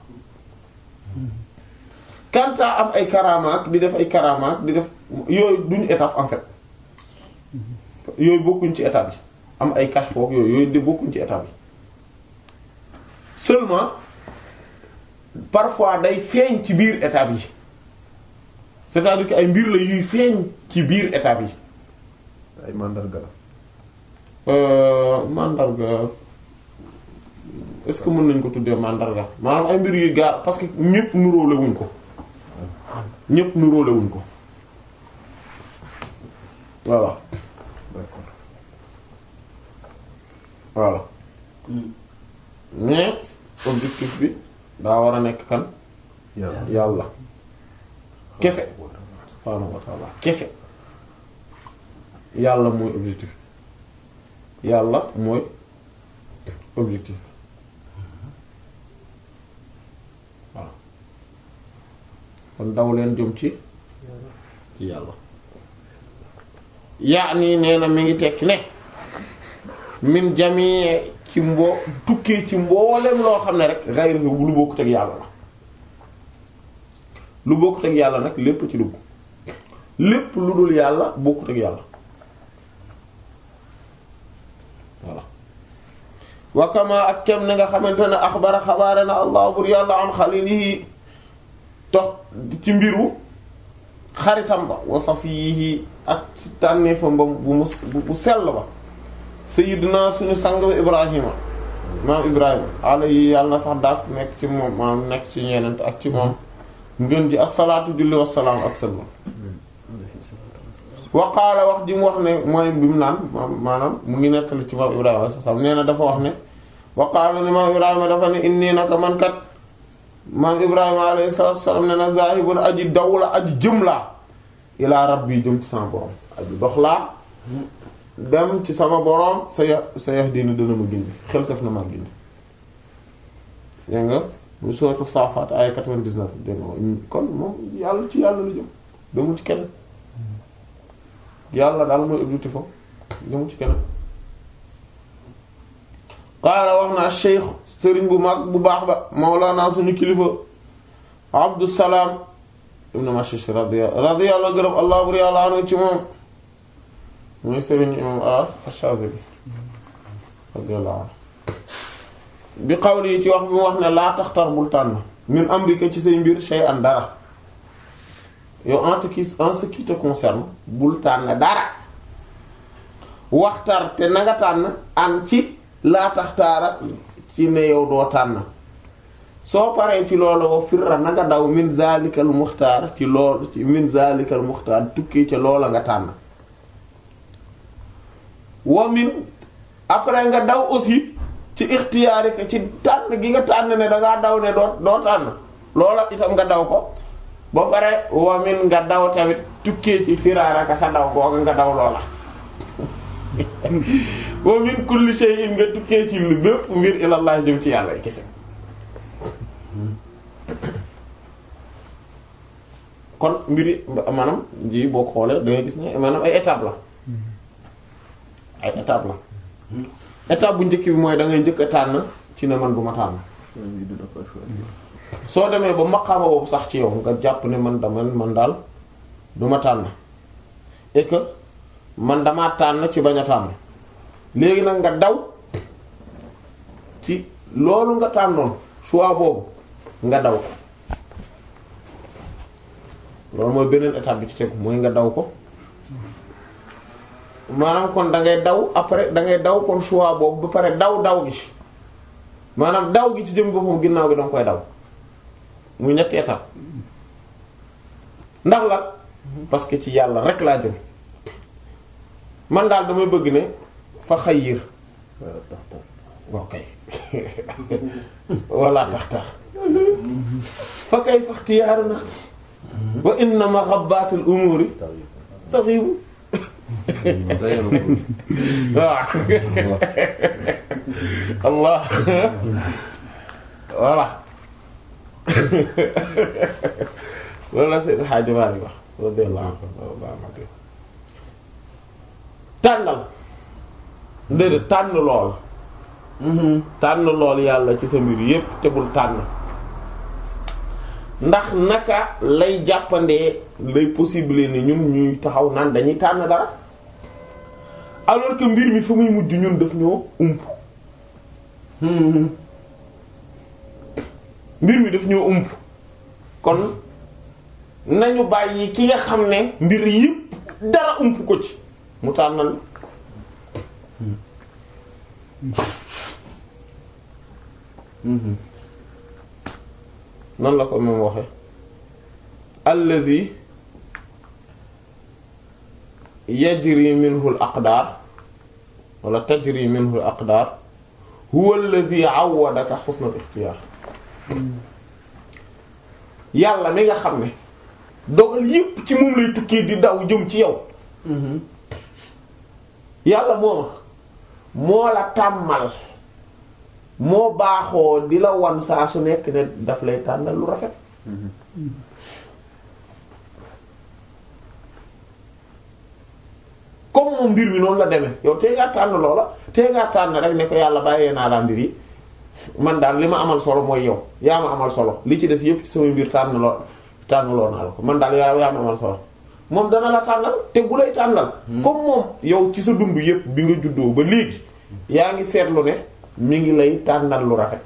quant à am ay karamaak di def ay karamaak di def yooyu duñu étape en fait yooyu bokkuñ ci étape yi am ay cache foofu yooyu yooyu de bokkuñ ci étape yi seulement parfois day feeñ ci biir étape yi c'est-à-dire que ay mbir la yuy feeñ ci biir étape yi ay mandarga la Euh, mandarga est-ce que mën nañ ko tuddee mandarga maanaam ay mbir yu gaar parce que ñëpp nuróole wuñ ko ñëpp nuróole wuñ ko voilà d'accord voilà mais objectif bi daa war a nekk kan yàlla yàlla kese subhaanahu wa ta'ala kese yàlla mooy objectif yàlla mooy objectif voilà kon daw leen jëm ci ci yàlla yaa nii nee na mi ngi tekki ne min jamii ci mbo tukkee ci mboolem loo xam ne rek gayri lu bokkut ak yàlla la lu bokkut ak yàlla nag lépp ci dugg lépp lu dul yàlla bokkut ak yàlla voilà wakama ak kem ni nga xamante ne axbara xabaare na allah bur yàlla an xalilihi tox ci mbiru xaritam ba wa safiyihi ak ci tànneefam ba bu mu bu sell ba sayyidina suñu sang ba ibrahima maam ibrahima alayhi yàlla na sax daak nekk ci moom maam nekk ci ñeenent ak ci moom ngën ji asalaatu julli wasalaam ak sallam waqaala wax ji mu wax ne mooy bi mu naan maanaam mu ngi nettali ci maam ibrahima alayhi salaam nee na dafa wax ne waqaala ne maam ibrahima dafa ne inni naka man kat maam ibrahima alayhi salaatu wasalaam ne na zaahibun aji daw la aji jëm laa ilaa rabbi jëm ci sama borom aji dox laa dem ci sama borom sa ya sa yax dina dana ma gindi xel saf na ma gindi dégg nga mu sourate Safat ay 99 dégg nga kon moom yàlla ci yàlla la jëm demul ci kenn yàlla daal mooy objectif am demul ci kenn qaala wax naa cheikh sëriñ bu mag bu baax ba mawlana suñu kilifa Abdusalaam ibn Mashish radiya radiyallahu gërëm allah bur yàlla anu ci moom mooy sëriñ imam Ash-Shazili radiyallahu anhu bi xawli yi ci wax bi mu wax ne laa taxtar bul tànn min amrika ci say mbir shay'an dara yow en ce qui en ce qui te concerne bul tànn dara waxtar te na nga tànn an ci laa taxtaara ci ne yow doo tànn soo paree ci loolu wa firra na nga daw min zalikal muxtaar ci lool ci min zalikal muxtaar tukkee ca loola nga tànn wa min après nga daw aussi ci ixtiyaari ka ci tànn gi nga tànn ne dangaa daw ne doo doo tànn loola itam nga daw ko ba pare wa min nga daw tamit tukkee ci firaaraka sa daw googa nga daw loola wa min kulli shay'in nga tukkee ci lu bépp mbir ilallah jëm ci yàlla kese kon mbiri maanaam ji boo xoolee da ngay gis ne maanaam ay étape la ay étape la étape bu njëkk bi mooy da ngay njëkk a tànn ci ne man du ma tànn soo demee ba maqaama boobu sax ci yow nga jàpp ne man dama man daal du ma tànn et que man damaa tànn ci bañ a tànn léegi nag nga daw ci loolu nga tànnoon choix boobu nga daw ko loolu mooy beneen étape bi ci tegu mooy nga daw ko maanaam kon da ngay daw après da ngay daw kon choix boobu ba pare daw daw gi maanaam daw gi ci jëm boppam ginnaaw gi da nga koy daw muy ñetti étape ndax la parce que ci yàlla rek laa jëm man daal damay bëgg ne fa xayyir waaw kay walla taxtar fa kay faxtiyaaruna wa inna maxabbaatul umuuri taxiibu waaw allah voilà loolu la Seydi Hadji Malick wax radiyallahu anhu tànnal déedéet tànn lool tànn lool yàlla ci sa mbir yépp te bul tànn ndax naka lay jàppandee lay possible ni ñun ñuy taxaw naan dañuy tànn dara alors que mbir mi fa muy mujj ñun daf ñoo ump mbir mi daf ñoo ump kon nañu bàyyi ki nga xam ne mbir yépp dara ump ko ci mu tànnal nan la ko moom waxe allazi yajri minhu al aqdar wala tajri minhu al aqdar huwa allazi awwadaka husna al ikhtiyar yàlla mi nga xam ne dogal yépp ci moom lay tukkee di daw jëm ci yow yàlla mooma moo la tàmmal moo baaxoo di la wan saa su nekk ne daf lay tànnal lu rafet comme moom mbir mi noonu la demee yow tee ngaa tànn loola tee ngaa tànn rek ne ko yàlla bàyyee naa laa mbir yi man daal li ma amal solo mooy yow yaa ma amal solo li ci des yépp ci sama mbir tànn loo tànn loo naa la ko man daal yaa yaa ma amal solo moom dana la tànnal te bu lay tànnal comme moom yow ci sa dund yépp bi nga juddoo ba léegi yaa ngi seetlu ne mi ngi lay tànnal lu rafet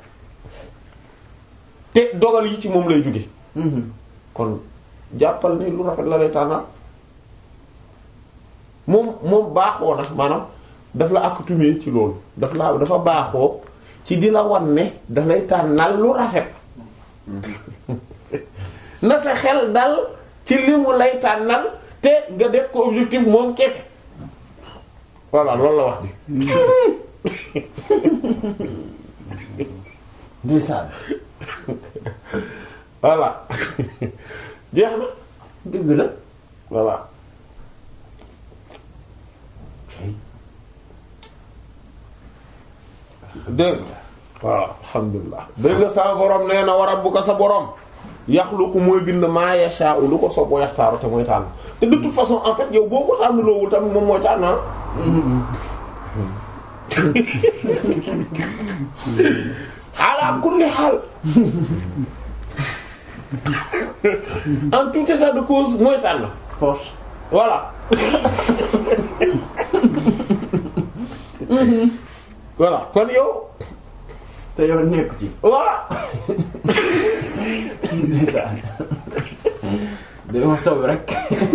te dogal yi ci moom lay jóge kon jàppal ni lu rafet la lay tànnal moom moom baaxoo na maanaam daf la accoutumé ci loolu daf la dafa baaxoo ci di la wan ne daf lay tànnal lu rafet na sa xel dal ci li mu lay tànnal te nga def ko objectif moom kese voilà loolu la wax di ndeysaan voilà jeex na dëgg la voilà dégg nga voilà alhamdulilah dégg nga sa borom nee na wa rabbuka sa borom yaxluqu mooy bind maa yashaa'u lu ko soob wa yaxtaaru te mooy tànn te de toute façon en fait yow boo ko tànn loowul tamit moom mooy tànn ah ala kulli xaal en tout état de cause mooy tànn force voilà voilà kon yow te yow nekk ci voilà ndeysaan dama sow rek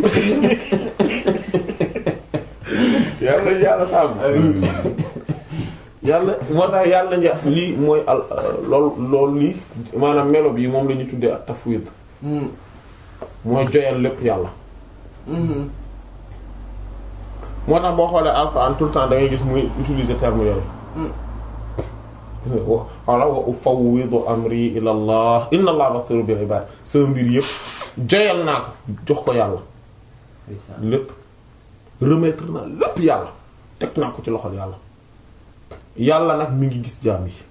yàlla yàlla sàmm yàlla moo tax yàlla nja lii mooy al lool loolu lii maanaam melo bi moom la ñu tuddee ak tafwid mooy joyal lépp yàlla moo tax boo xoolee alxuraan tout le temps da ngay gis muy utiliser terme yooyu wala wa ufawwidu amri ila allah inna allah basiru bil ibad sama mbir yëpp joyal naa ko jox ko yàlla lépp remettre naa lépp yàlla teg naa ko ci loxol yàlla yàlla nag mi ngi gis jaam yi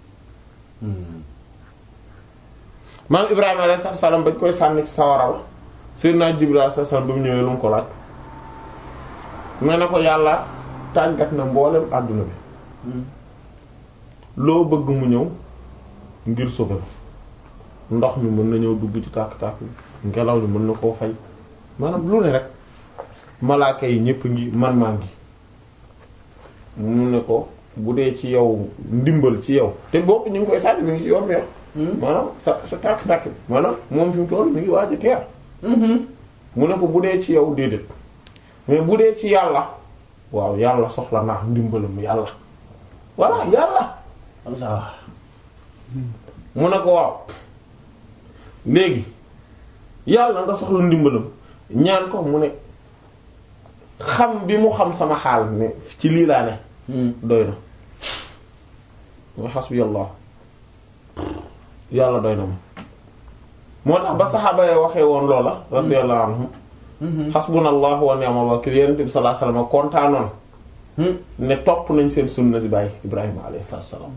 maam ibrahima alayhi salaam bañ koy sànni ci sawara wa sayyidina jibril alayhi salaam ba mu ñëwee lu mu ko laaj nee na ko yàlla tàggat na mboolem àdduna bi loo bëgg mu ñëw ngir sauver ndox mi mën na ñëw dugg ci tàkk-tàkk bi ngelaw li mën na koo fay maanaam lu ne rek malaaka yi ñépp ngi man maa ngi mu ne ko bu dee ci yow ndimbal ci yow te bopp ñu ngi koy sànni mi ngi ci yoon bi maanaam sa sa tàkk-tàkk bi maanaam moom fi mu toll mi ngi waaj a teer mu ne ko bu dee ci yow déedéet mais bu dee ci yàlla waaw yàlla soxla naa ndimbalam yàlla voilà yàlla Allah mu ne ko waaw léegi yàlla nga soxla ndimbalam ñaan ko mu ne xam bi mu xam sama xaal ne ci lii laa ne doy na mooy xasbiyallah yàlla doy na ma moo tax ba saxaaba yi waxee woon loola radiyallahu anhum xasbunallahu wa ni'mal wakiil yonent bi sallallahu alayhi wasallam kontaanoon ne topp nañ seen sunna si bàyyi Ibrahima alayhi salaam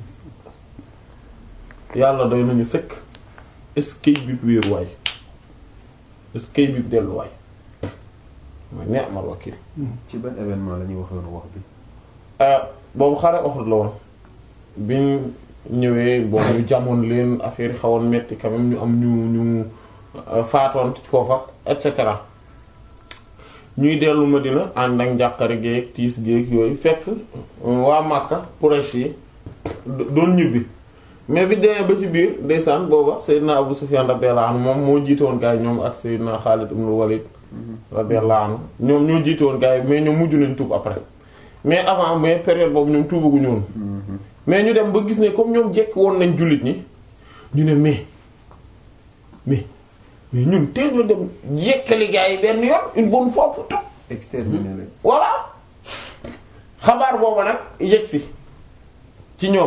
yàlla doy nañu sëkk est-ce que bi wéeruwaay est-ce que bi delluwaay mooy ni'mal wakiil ci ban événement la ñuy waxoon wax bi. boobu xare Uhud la woon biñ ñëwee boobu ñu jamoon leen affaire yi xawoon metti quand même ñu am ñu ñu faatoon foofa et cetera ñuy dellu Madina ànd ak njàqare géeg tiis géeg yooyu fekk waa Makka Quraysh yi doon ñibbi mais bi demee ba ci biir ndeysaan booba Seydina Abu Sufyan radiyallahu anhu moom moo jiite woon gaa yi ñoom ak Seydina Khalid ibn Walid radiyallahu anhu ñoom ñoo jiite woon gaa yi mais ñoom mujj nañ tuub après mais avant mais période boobu ñoom tuubaguñu woon mais ñu dem ba gis ne comme ñoom jekk woon nañ jullit ñi ñu ne mais mais mais ñun tee ñu dem jekkali gaa yi benn yoon une bonne fois pour tout exterminé leen. voilà xabaar booba nag yegsi ci ñoom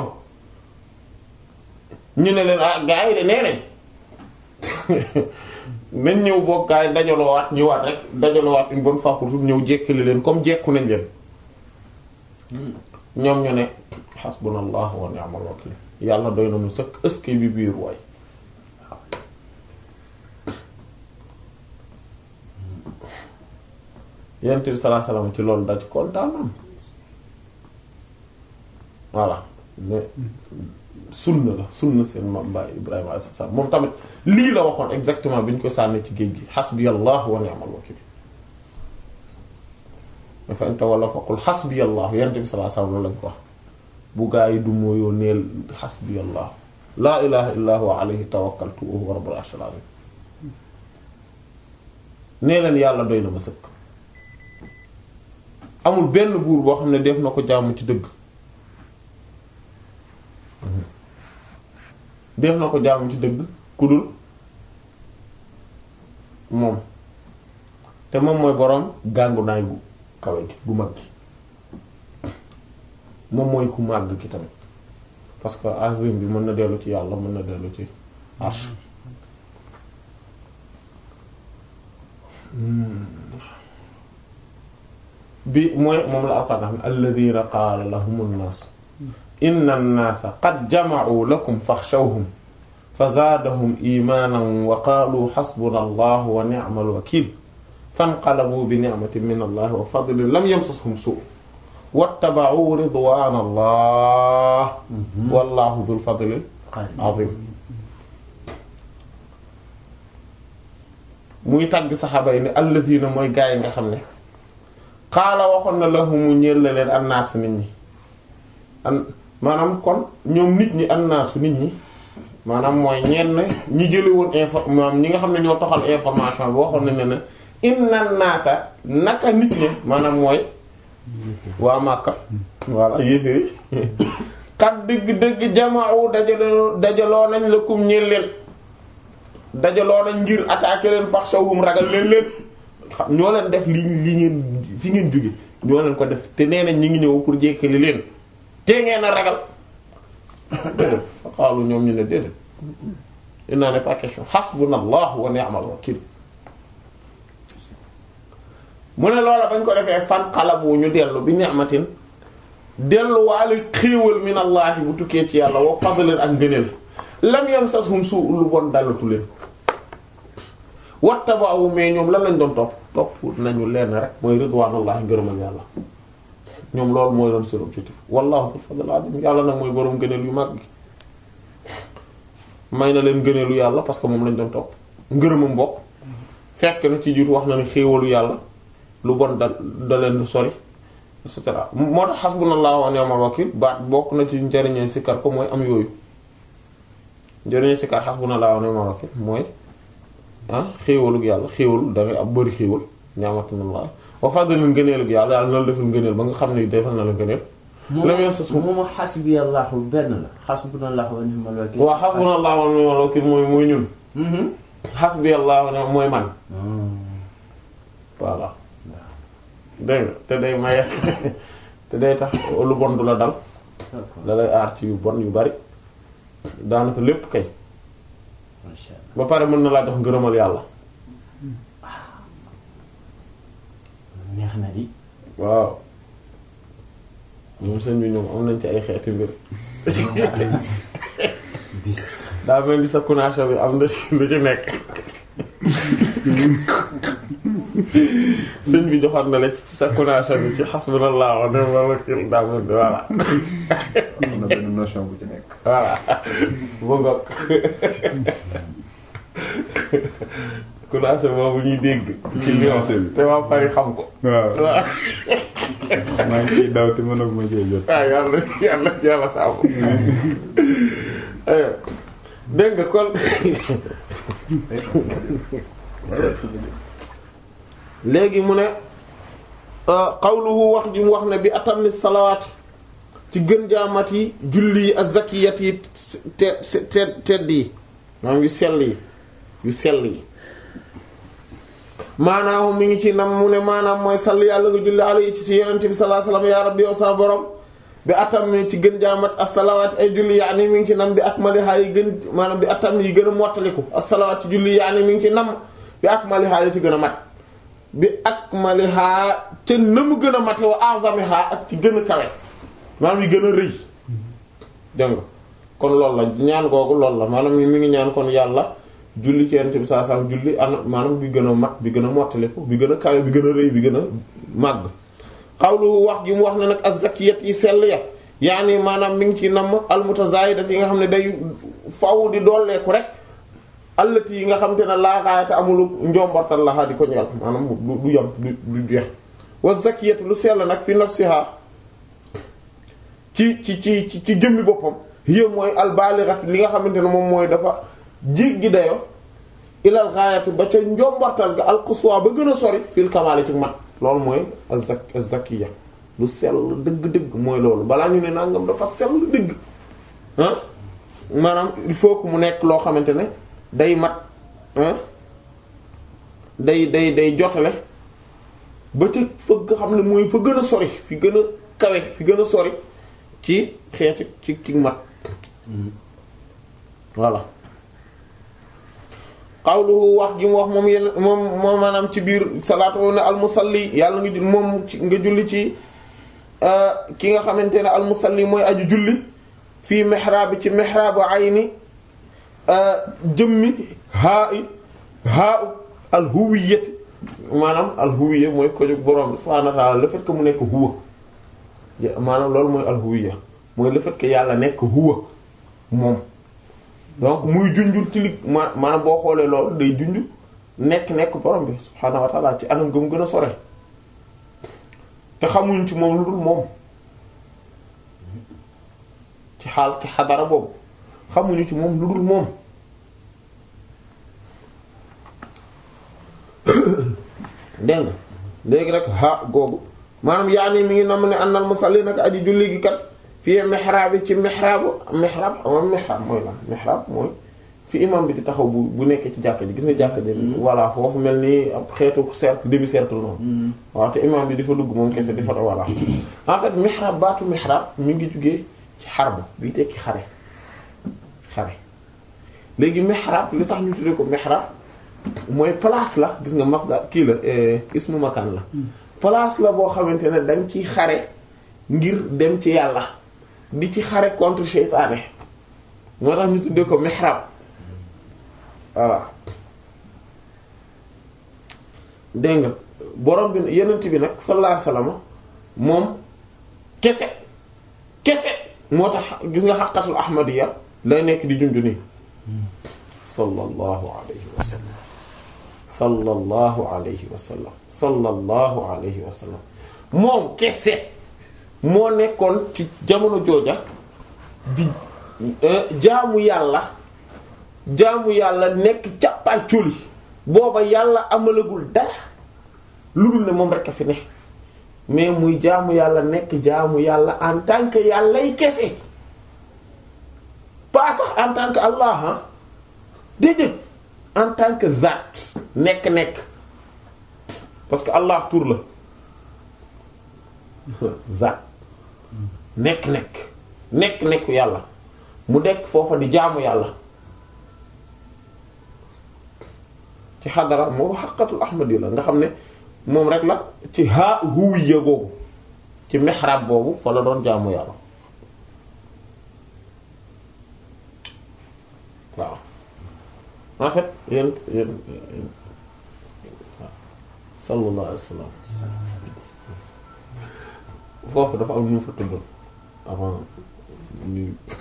ñu ne leen ah gaa yi de nee nañ nañ ñëw boog gaa yi dajaloowaat ñëwaat rek dajaloowaat une bonne fois pour tout ñëw jekkali leen comme jekku nañ leen ñoom ñu ne hasbunallahu wa ni'mal wakil yàlla doy na mu sëkk ëskay bi biir waay yonent bi sallallahu alayhi wasallam ci loolu daj kontaan am voilà mais sunna la sunna seen maam Baay Ibrahima alayhi salaam moom tamit lii la waxoon exactement bi ñu ko sànni ci géej gi hasbiyallahu wa ni'mal wakil dafa in tawalla faqul hasbiyallahu yonent bi sallallahu alayhi wasallam loolu lañ ko wax bu gaa yi du mooyoo neel hasbiyallahu laa ilaha illa huwa alayhi tawakkaltu wa huwa rabbul arshil azim nee leen yàlla doy na ma sëkk amul benn buur boo xam ne def na ko jaamu ci dëgg def na ko jaamu ci dëgg ku dul moom te moom mooy boroom gàngu naay gu kawe gi gu mag gi moom mooy ku màgg ki tamit parce que azim bi mën na dellu ci yàlla mën na dellu ci arsh bi mooy moom la alquran xam alladhina qaala lahum an-nas inna an-nasa qad jama'u lakum fakhshawhum fa zaadahum imanan wa qaalu hasbuna allah wa ni'mal wakil fanqalabu bi ni'matin min allah wa fadlin lam yamsashum su' wattaba'u ridwana allah wallahu dhul fadlil azim muy tàgg saxaaba yi ne alladina mooy gaa yi nga xam ne xaala waxoon na lahumu ñeel la leen annaas nit ñi an maanaam kon ñoom nit ñi annaasu nit ñi maanaam mooy ñenn ñi jële woon info maanaam ñi nga xam ne ñoo toxal information bi waxoon nañ ne ne inna naasa naka nit ñi maanaam mooy waa Makka voilà yéeféeri kat dëgg-dëgg jama'u dajaloo dajaloo nañ lakum ñeel leen dajaloo nañ ngir attaquer leen faxshawhum ragal leen leen ñoo leen def li li ngeen fi ngeen jóge ñoo leen ko def te nee nañ ñi ngi ñëw pour jékkali leen te ngeen a ragal déedéet fa qaalu ñoom ñu ne déedéet il n'en est pas question hasbunallahu wa ni'mal wakil mu ne loola bañ ko defee fan xalabu ñu dellu bi ni'matin dellu waale xéewal min allahi bu tukkee ci yàlla wa fadlin ak ngëneel lam yamsashum su lu bon dalatu leen wattaba'u mais ñoom lan lañ doon topp topp nañu leen rek mooy ridwanullahi ngërëmal yàlla ñoom loolu mooy doon seen objectif wallahu dul fadl azim yàlla nag mooy boroom ngëneel yu mag gi may na leen ngëneelu yàlla parce que moom lañ doon topp ngërëmam bopp fekk na ci jiitu wax na ne xéewalu yàlla lu bon da da leen lu sori et cetera moo tax hasbunallahu wa ni'mal wakil baat bokk na ci njëriñee sikkar ko mooy am yooyu njëriñee sikkar hasbunallahu wa ni'mal wakil mooy ah xéewalug yàlla xéewal dangay am bëri xéewal ni'matullah wa fadlin ngëneelug yàlla yàlla na la defal ngëneel ba nga xam ne defal na la ngëneel lam yamsashum moom xasbiyallahu benn la xasbunallahu wa ni'mal wakil waaw hasbunallahu wa ni'mal wakil mooy mooy ñun hasbiyallahu wa mooy man voilà dégg nga te day maye te day tax lu bon du la dal da lay aar ci yu bon yu bari daanaka lépp kay masha Allah ba pare mën na laa jox ngërëmal yàlla neex na di waaw ñoom seen bi ñoom am nañ ci ay xeeti mbir bis daa mel ni sa kunaaso bi am na ci lu ci nekk sëñ bi joxoon na la ci sa kunaaso bi ci hasbunallahu wa ni'mal wakil daa mel ni voilà am na benn notion bu ci nekk. voilà bu ngoog kunaaso boobu ñuy dégg ci Lyon te waa Paris xam ko waaw waaw maa ngi ciy daw te mënag ma cee jot. waaw yàlla yàlla yàlla saabu aywa dégg nga kon léegi mu ne qawluhu wax ji mu wax ne bi atammi salawaati ci gën jaamat yi julli yi az-zakiyat yi te te tedd yi maanaam yu sell yi yu sell yi maanaam mi ngi ci nam mu ne maanaam mooy sall yàlla nga julli alayhi ci si yenente bi sallallahu alayhi wasallam ya rabbi yow sa borom bi atam ni ci gën jaamat as-salawaat ay julli yaani mi ngi ci nam bi akmaliha yi gën maanaam bi atam yi gën a mottaliku as-salawaat ci julli yaani mi ngi ci nam bi akmaliha yi ci gën a mat bi akmaliha ca na mu gën a mate wa azamiha ak ci gën a kawe maanaam yi gën a rëy dégg nga kon loolu la ñaan googu loolu la maanaam mi ngi ñaan kon yàlla julli ci yonent bi saa saa julli an maanaam bi gën a mat bi gën a mottaliku bi gën a kawe bi gën a rëy bi gën a màgg xawlu wax gi mu wax ne nag az-zakiyat yi sell ya yaani maanaam mi ngi ci namm al-mutazayidat yi nga xam ne day faw di dooleeku rek allati yi nga xam te ne laagaayata amulu njombortal laxaa di ko ñeel maanaam du du yam du du jeex wa zakiyat lu sell nag fi nafsiha ci ci ci ci ci jëmmi boppam hiya mooy al-balighat li nga xamante ne moom mooy dafa jéggi dayo ilal gaayati ba ca njombortal ga al-quswa ba gën a sori fil kamaali ci mat loolu mooy az-zak az-zakiya lu sell dëgg-dëgg mooy loolu balaa ñu ne nangam dafa sell dëgg ah maanaam il faut que mu nekk loo xamante ne day mat ah day day day jotale ba ca fa nga xam ne mooy fa gën a sori fi gën a kawe fi gën a sori ci xeeti ci ci mat voilà qawluhu wax gi mu wax moom yenn moom moom maanaam ci biir salaatu ne almusalli yàlla nga moom ci nga julli ci ki nga xamante ne almusalli mooy aju julli fii mihrab ci mihrab ayni jëmmi haa i haa u alhuwiyati maanaam alhuwiya mooy ko jóg borom bi subhaanahu wa ta'ala le fait que mu nekk huwa maanaam loolu mooy alhuwiya mooy le fait que yàlla nekk huwa moom donc muy junjul ci li ma maanaam boo xoolee loolu day junj nekk nekk borom bi subhaanahu wa ta'ala ci anam gëm gën a sore te xamuñ ci moom lu dul moom ci xaal ci xadara boobu xamuñu ci moom lu dul moom dégg nga léegi rek ha googu maanaam yaa nii mi ngi nam ne annal musalli nag aji julli gi kat fii mihrab bi ci mihrab mihrab am mihrab mooy lan mihrab mooy fi imam bi di taxaw bu bu nekkee ci jàkka ji gis nga jàkka ji voilà foofu mel ni ab xeetu cercle demi cercle noonu waaw te imam bi di fa dugg moom kese di fa voilà en fait mihrab baatu mihrab mi ngi jugee ci xarbu bi tekki xare xare léegi mihrab li tax ñu tuddee ko mihrab mooy place la gis nga masdar kii la ismu makaan la place la boo xamante ne dañ ciy xare ngir dem ci yàlla di ci xare contre seytaane moo tax ñu tuddee ko mihrab voilà dégg nga borom bi yenent bi nag sallallahu alayhi wasallam moom kese kese moo tax gis nga xaqatul ahmadiyya lay nekk di junju nii sallallahu alayhi wa sallam sallallahu alayhi wa sallam sallallahu alayhi wa sallam moom kese moo nekkoon ci jamono jooja di jaamu yàlla jaamu yàlla nekk càppaaculi booba yàlla amalagul dara lu dul ne moom rekk a fi ne mais muy jaamu yàlla nekk jaamu yàlla en tant que yàllay kese pas sax en tant que Allah ah déedéet en tant que zat nekk-nekk parce que Allah tur la zat nekk-nekk nekk-nekku yàlla mu dekk foofa di jaamu yàlla ci xadara moo xaqatul ahmadi la nga xam ne moom rek la ci haa huwiya googu ci mihrab boobu fa la doon jaamu yàlla waaw en fait yéen yéen waaw sallallahu alayhi wa sallam foofu dafa am ñu fa tuddul avant ñu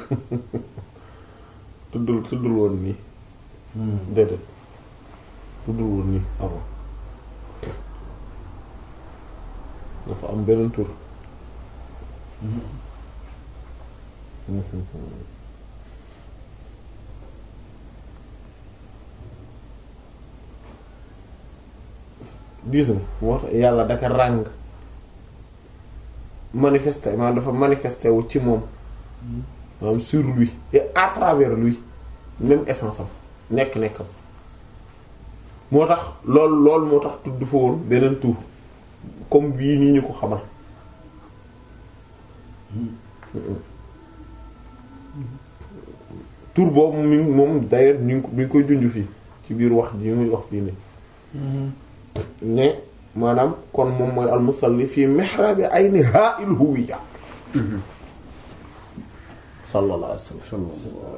tuddul tuddul woon nii déedéet tuddul woon nii avant dafa am beneen tur gis nga moo tax yàlla daka ràng manifesté maanaam dafa manifesté wu ci moom maanaam sur lui et à travers lui même essence am nekk-nekkam moo tax loolu loolu moo tax tudd fa woon beneen tur comme bii nii ñu ko xamal tur boobu mi ngi moom d'ailleurs ñu ngi ko mi ngi koy junj fii ci biir wax ji muy wax fii nii ne maanaam kon moom mooy almusalli fii mihrabi ayni ha'il huwiyya sallallahu alayhi wa sallam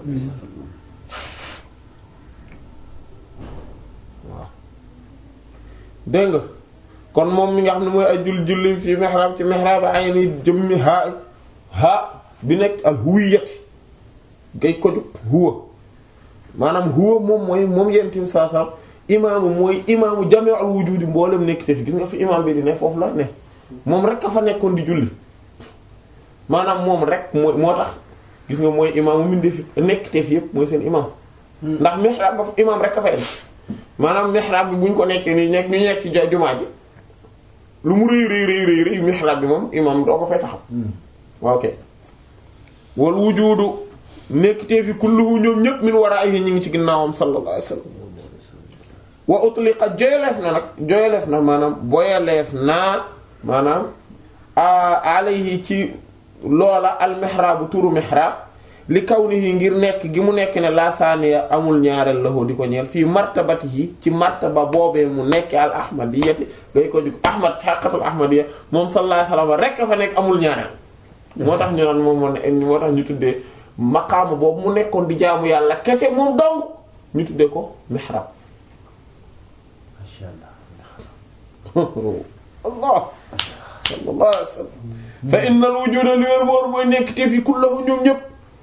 waaw dégg nga kon moom mi nga xam ne mooy ay jul julli fii mihrab ci mihrab ayni jëmmi haa haa bi nekk al huwiyyati gay ko jug huwa maanaam huwa moom mooy moom yenti bi saa saa imaamu mooy imaamu jami'ul wujudi mboolem nekk te fi gis nga fi imaam bi di ne foofu la ne moom rek ka fa nekkoon di julli maanaam moom rek mooy moo tax gis nga mooy imaamu mbindee fi nekk te fi yépp mooy seen imaam ndax mihrab ba imaam rek ka fa indi maanaam mihrab bi bu ñu ko nekkee nii nekk ñu nekk ci jumaa ji lu mu rëy rëy rëy rëy rëy mihrab bi moom imaam doo ko fay taxaw ok wal wujudu nekk te fi kulluhu ñoom ñëpp min waraahi ñu ngi ci ginnaawam sallallahu alayhi wasallam wa utliqa joyaleef na nag joyaleef na maanaam boyaleef naa maanaam alayhi ci loola al mihraabu turu mihrab li kawnihi ngir nekk gi mu nekk ne la saaniya amul ñaareel la di ko ñeel fii martabatihi ci martaba boobee mu nekk al ahmadiyati ngay ko jug ahmad xaqatul ahmadiya moom sallallahu alayhi wasallam rek fa nekk amul ñaareel moo tax ñu naan moom moo ne moo tax ñu tuddee maqaama boobu mu nekkoon di jaamu yàlla kese moom dong ñu tuddee ko mihrab masha Allah allah sallallahu alayhi wasallam fa innal wujuda li wér boor mooy nekk te fi kullahu ñoom ñëpp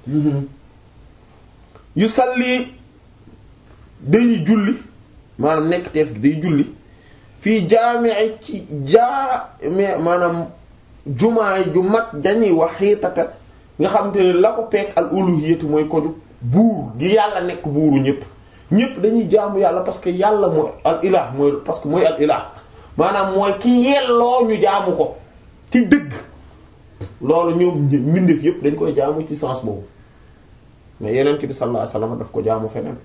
yu salli dañuy julli maanaam nekk teef gi day julli fii jaamee ci jaame maanaam jumaa ju mag dañuy wax xiitata nga xam te ne la ko peek al uluhiyatu mooy ko ju buur gi yàlla nekk buuru ñëpp ñëpp dañuy jaamu yàlla parce que yàlla mooy al ilah mooy parce que mooy al ilah maanaam mooy ki yelloo ñu jaamu ko ci dëgg loolu ñoom mbindeef yëpp dañ koy jaamu ci sens boobu mais yeneen bi sallallahu alayhi wasallam daf ko jaamu feneen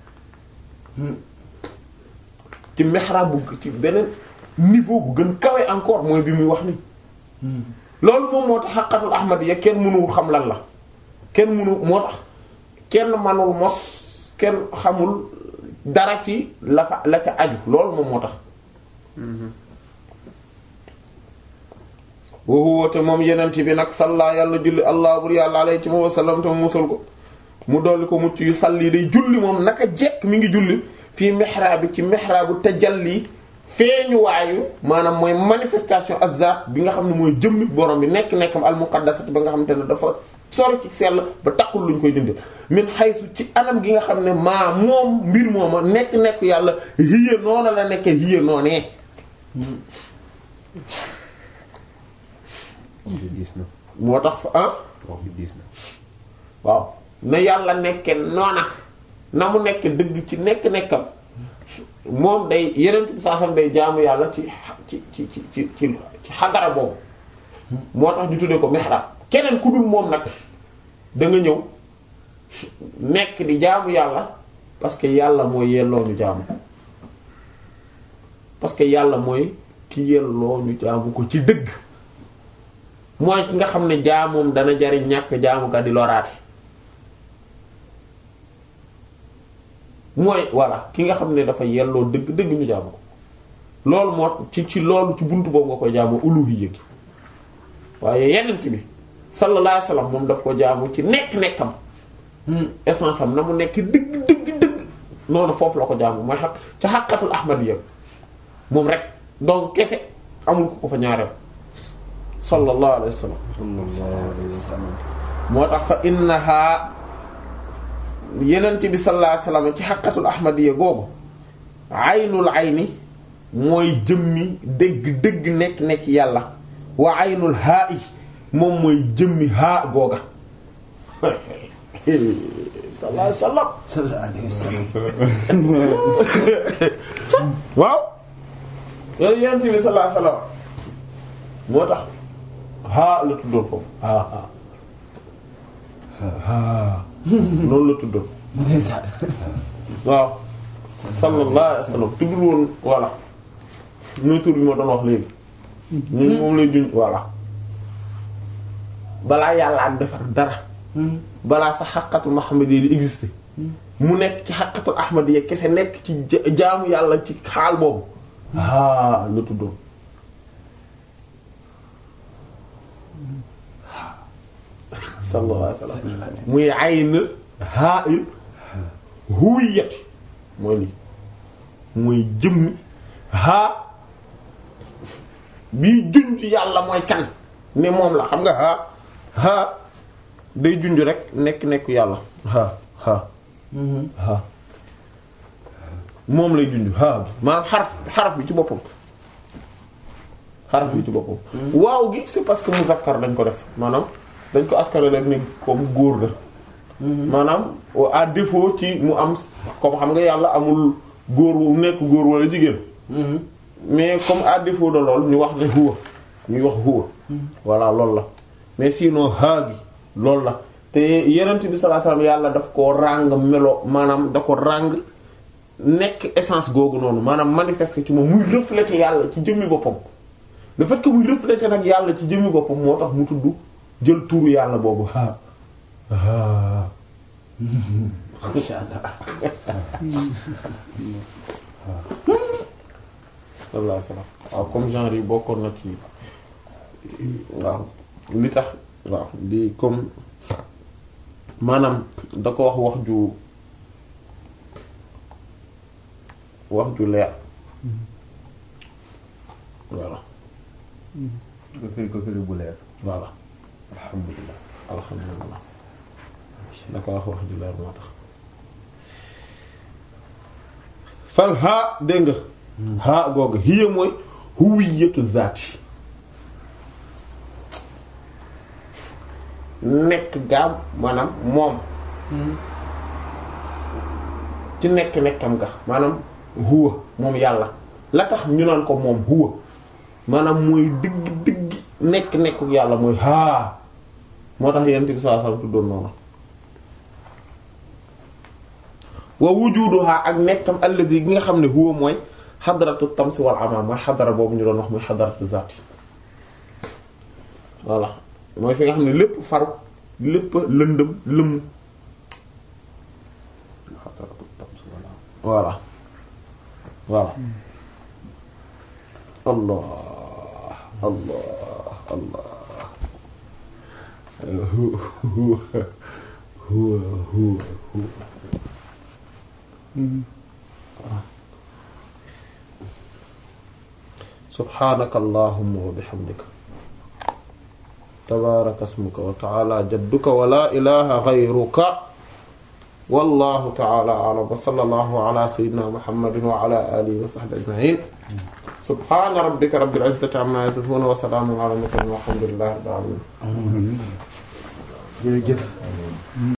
ci mihrab bu ci beneen niveau bu gën kawe encore mooy bi muy wax ni loolu moom moo tax xaqatul ahmadiyya kenn mënul xam lan la kenn mënu moo tax kenn manul mos kenn xamul dara ci la fa la ca aju loolu moom moo tax woowu te moom yenent bi nag salla yàlla julli allah bur yàlla alayhi ci moom wasallam te mu musal ko mu dolli ko mucc yu salli day julli moom naka jekk mi ngi julli fii mihrab bi ci mihraabu tajalli feeñu waayu maanaam mooy manifestation azat bi nga xam ne mooy jëmmi borom bi nekk-nekkam al muqaddasat ba nga xamante ne dafa sori ci sell ba takkul luñ koy dindi min xaysu ci anam gi nga xam ne maa moom mbir mooma nekk-nekk yàlla hiya noona la nekkee hiya noonee wax bi diis na moo tax fa ah wax bi diis na waaw na yàlla nekke noona na mu nekk dëgg ci nekk-nekkam moom day yeneen bi saasam day jaamu yàlla ci ci ci ci ci ci ci xadara boobu moo tax ñu tuddee ko mihrab keneen ku dul moom nag da nga ñëw nekk di jaamu yàlla parce que yàlla mooy yelloo ñu jaamu parce que yàlla mooy ki yelloo ñu jaamu ko ci dëgg mooy ki nga xam ne jaamoom dana jariñ ñàkk jaamu ka di loraate mooy voilà ki nga xam ne dafa yelloo dëgg dëgg ñu jaamu ko loolu moo ci ci loolu ci buntu boobu nga koy jaamu uluhiyya gi waaye yenent bi sallallahu alayhi wasallam moom daf ko jaamu ci nekk-nekkam essence am na mu nekk dëgg dëgg dëgg noonu foofu la ko jaamu mooy xaq ca xaqatul ahmadiyya moom rek donc kese amul ko ko fa ñaareel sallallahu alayhi wasallam sallallahu alayhi wa sallam moo tax fa innaha yenent bi sallallahu alayhi wasallam ci xaqatul ahmadiyya googu aynul ayni mooy jëmmi dëgg dëgg nekk nekk yàlla wa aynul haa i moom mooy jëmmi haa googa sallallahu alayhi wasallam sallallahu alayhi wasallam waaw yooyu yenent bi sallallahu alayhi wasallam moo tax haa la tuddoon foofu haa haa haa noonu la tuddoon ndeysaan waaw sallallahu alayhi wa sallam tuddul woon voilà mooy tur bi ma doon wax léegi ñun moom lay juñ voilà balaa yàlla am defar dara balaa sa xaqatu Muhammad yi di exister mu nekk ci xaqatul Ahmad yi kese nekk ci ja- jaamu yàlla ci xaal boobu haa la tuddoon sallallahu alayhi wa sallam muy ayn haa il huwiyati mooy lii mooy jëmmi haa bii junj yàlla mooy kan ne moom la xam nga haa haa day junj rek nekk nekku yàlla haa haa haa moom lay junj haa bi maanaam xaraf xaraf bi ci boppam xaraf bi ci boppam waaw gi c'est parce que muzakkar dañ ko def maanaam dañ ko askale rek ne comme góor la maanaam à défaut ci mu am comme xam nga yàlla amul góor wu nekk góor wala jigéen mais comme à défaut de lool ñu wax ne huwa ñuy wax huwa voilà loolu la mais sinon haa gi loolu la te yenent bi sallallahu alayhi wasallam yàlla daf ko ràng melo maanaam da ko ràng nekk essence googu noonu maanaam manifeste ci moom muy refléter yàlla ci jëmmi boppam le fait que muy refléter nag yàlla ci jëmmi boppam moo tax mu tudd jël turu yàlla boobu haa haa masha Allah sallallahu alayhi wasallam waaw comme genre yi bokkoon na ci waaw li tax waaw di comme maanaam da ko wax wax ju wax ju leer voilà nga firi ko firi bu leer voilà alhamdulilah alhamdulillah da ko wax wax ju leer moo tax fal haa dégg nga haa googu hiya mooy huwiyatu zaati nekk gaam maanaam moom ci nekk nekkam ga maanaam huwa moom yàlla la tax ñu naan ko moom huwa maanaam mooy digg digg nekk nekku yàlla mooy haa moo tax yent bi sallallahu alayhi wasallam tuddoon noonu wa wujuduha ak nekkam allazi gi nga xam ne huwa mooy xadaratu tamsi wal ama mooy xadara boobu ñu doon wax mooy xadaratu zaati voilà mooy fi nga xam ne lépp faru lépp lëndëm lëmm voilà voilà allah allah allah huwa huwa huwa huwa subhaanaka allahumma wa bihamdika tabaaraka ismuka wa ta'aala jadduka wa laa ilaaha ghayruka wallaahu ta'aala a'lam wa sallallaahu ala sayyidina muhammadin wa ala aalihi wa sahbihi ajma'iin subhaana rabbika rabbil izzati amma yasifuun wa salaamun ala al mursaliin walhamdulillaahi rabbil aalamiin jërëjëf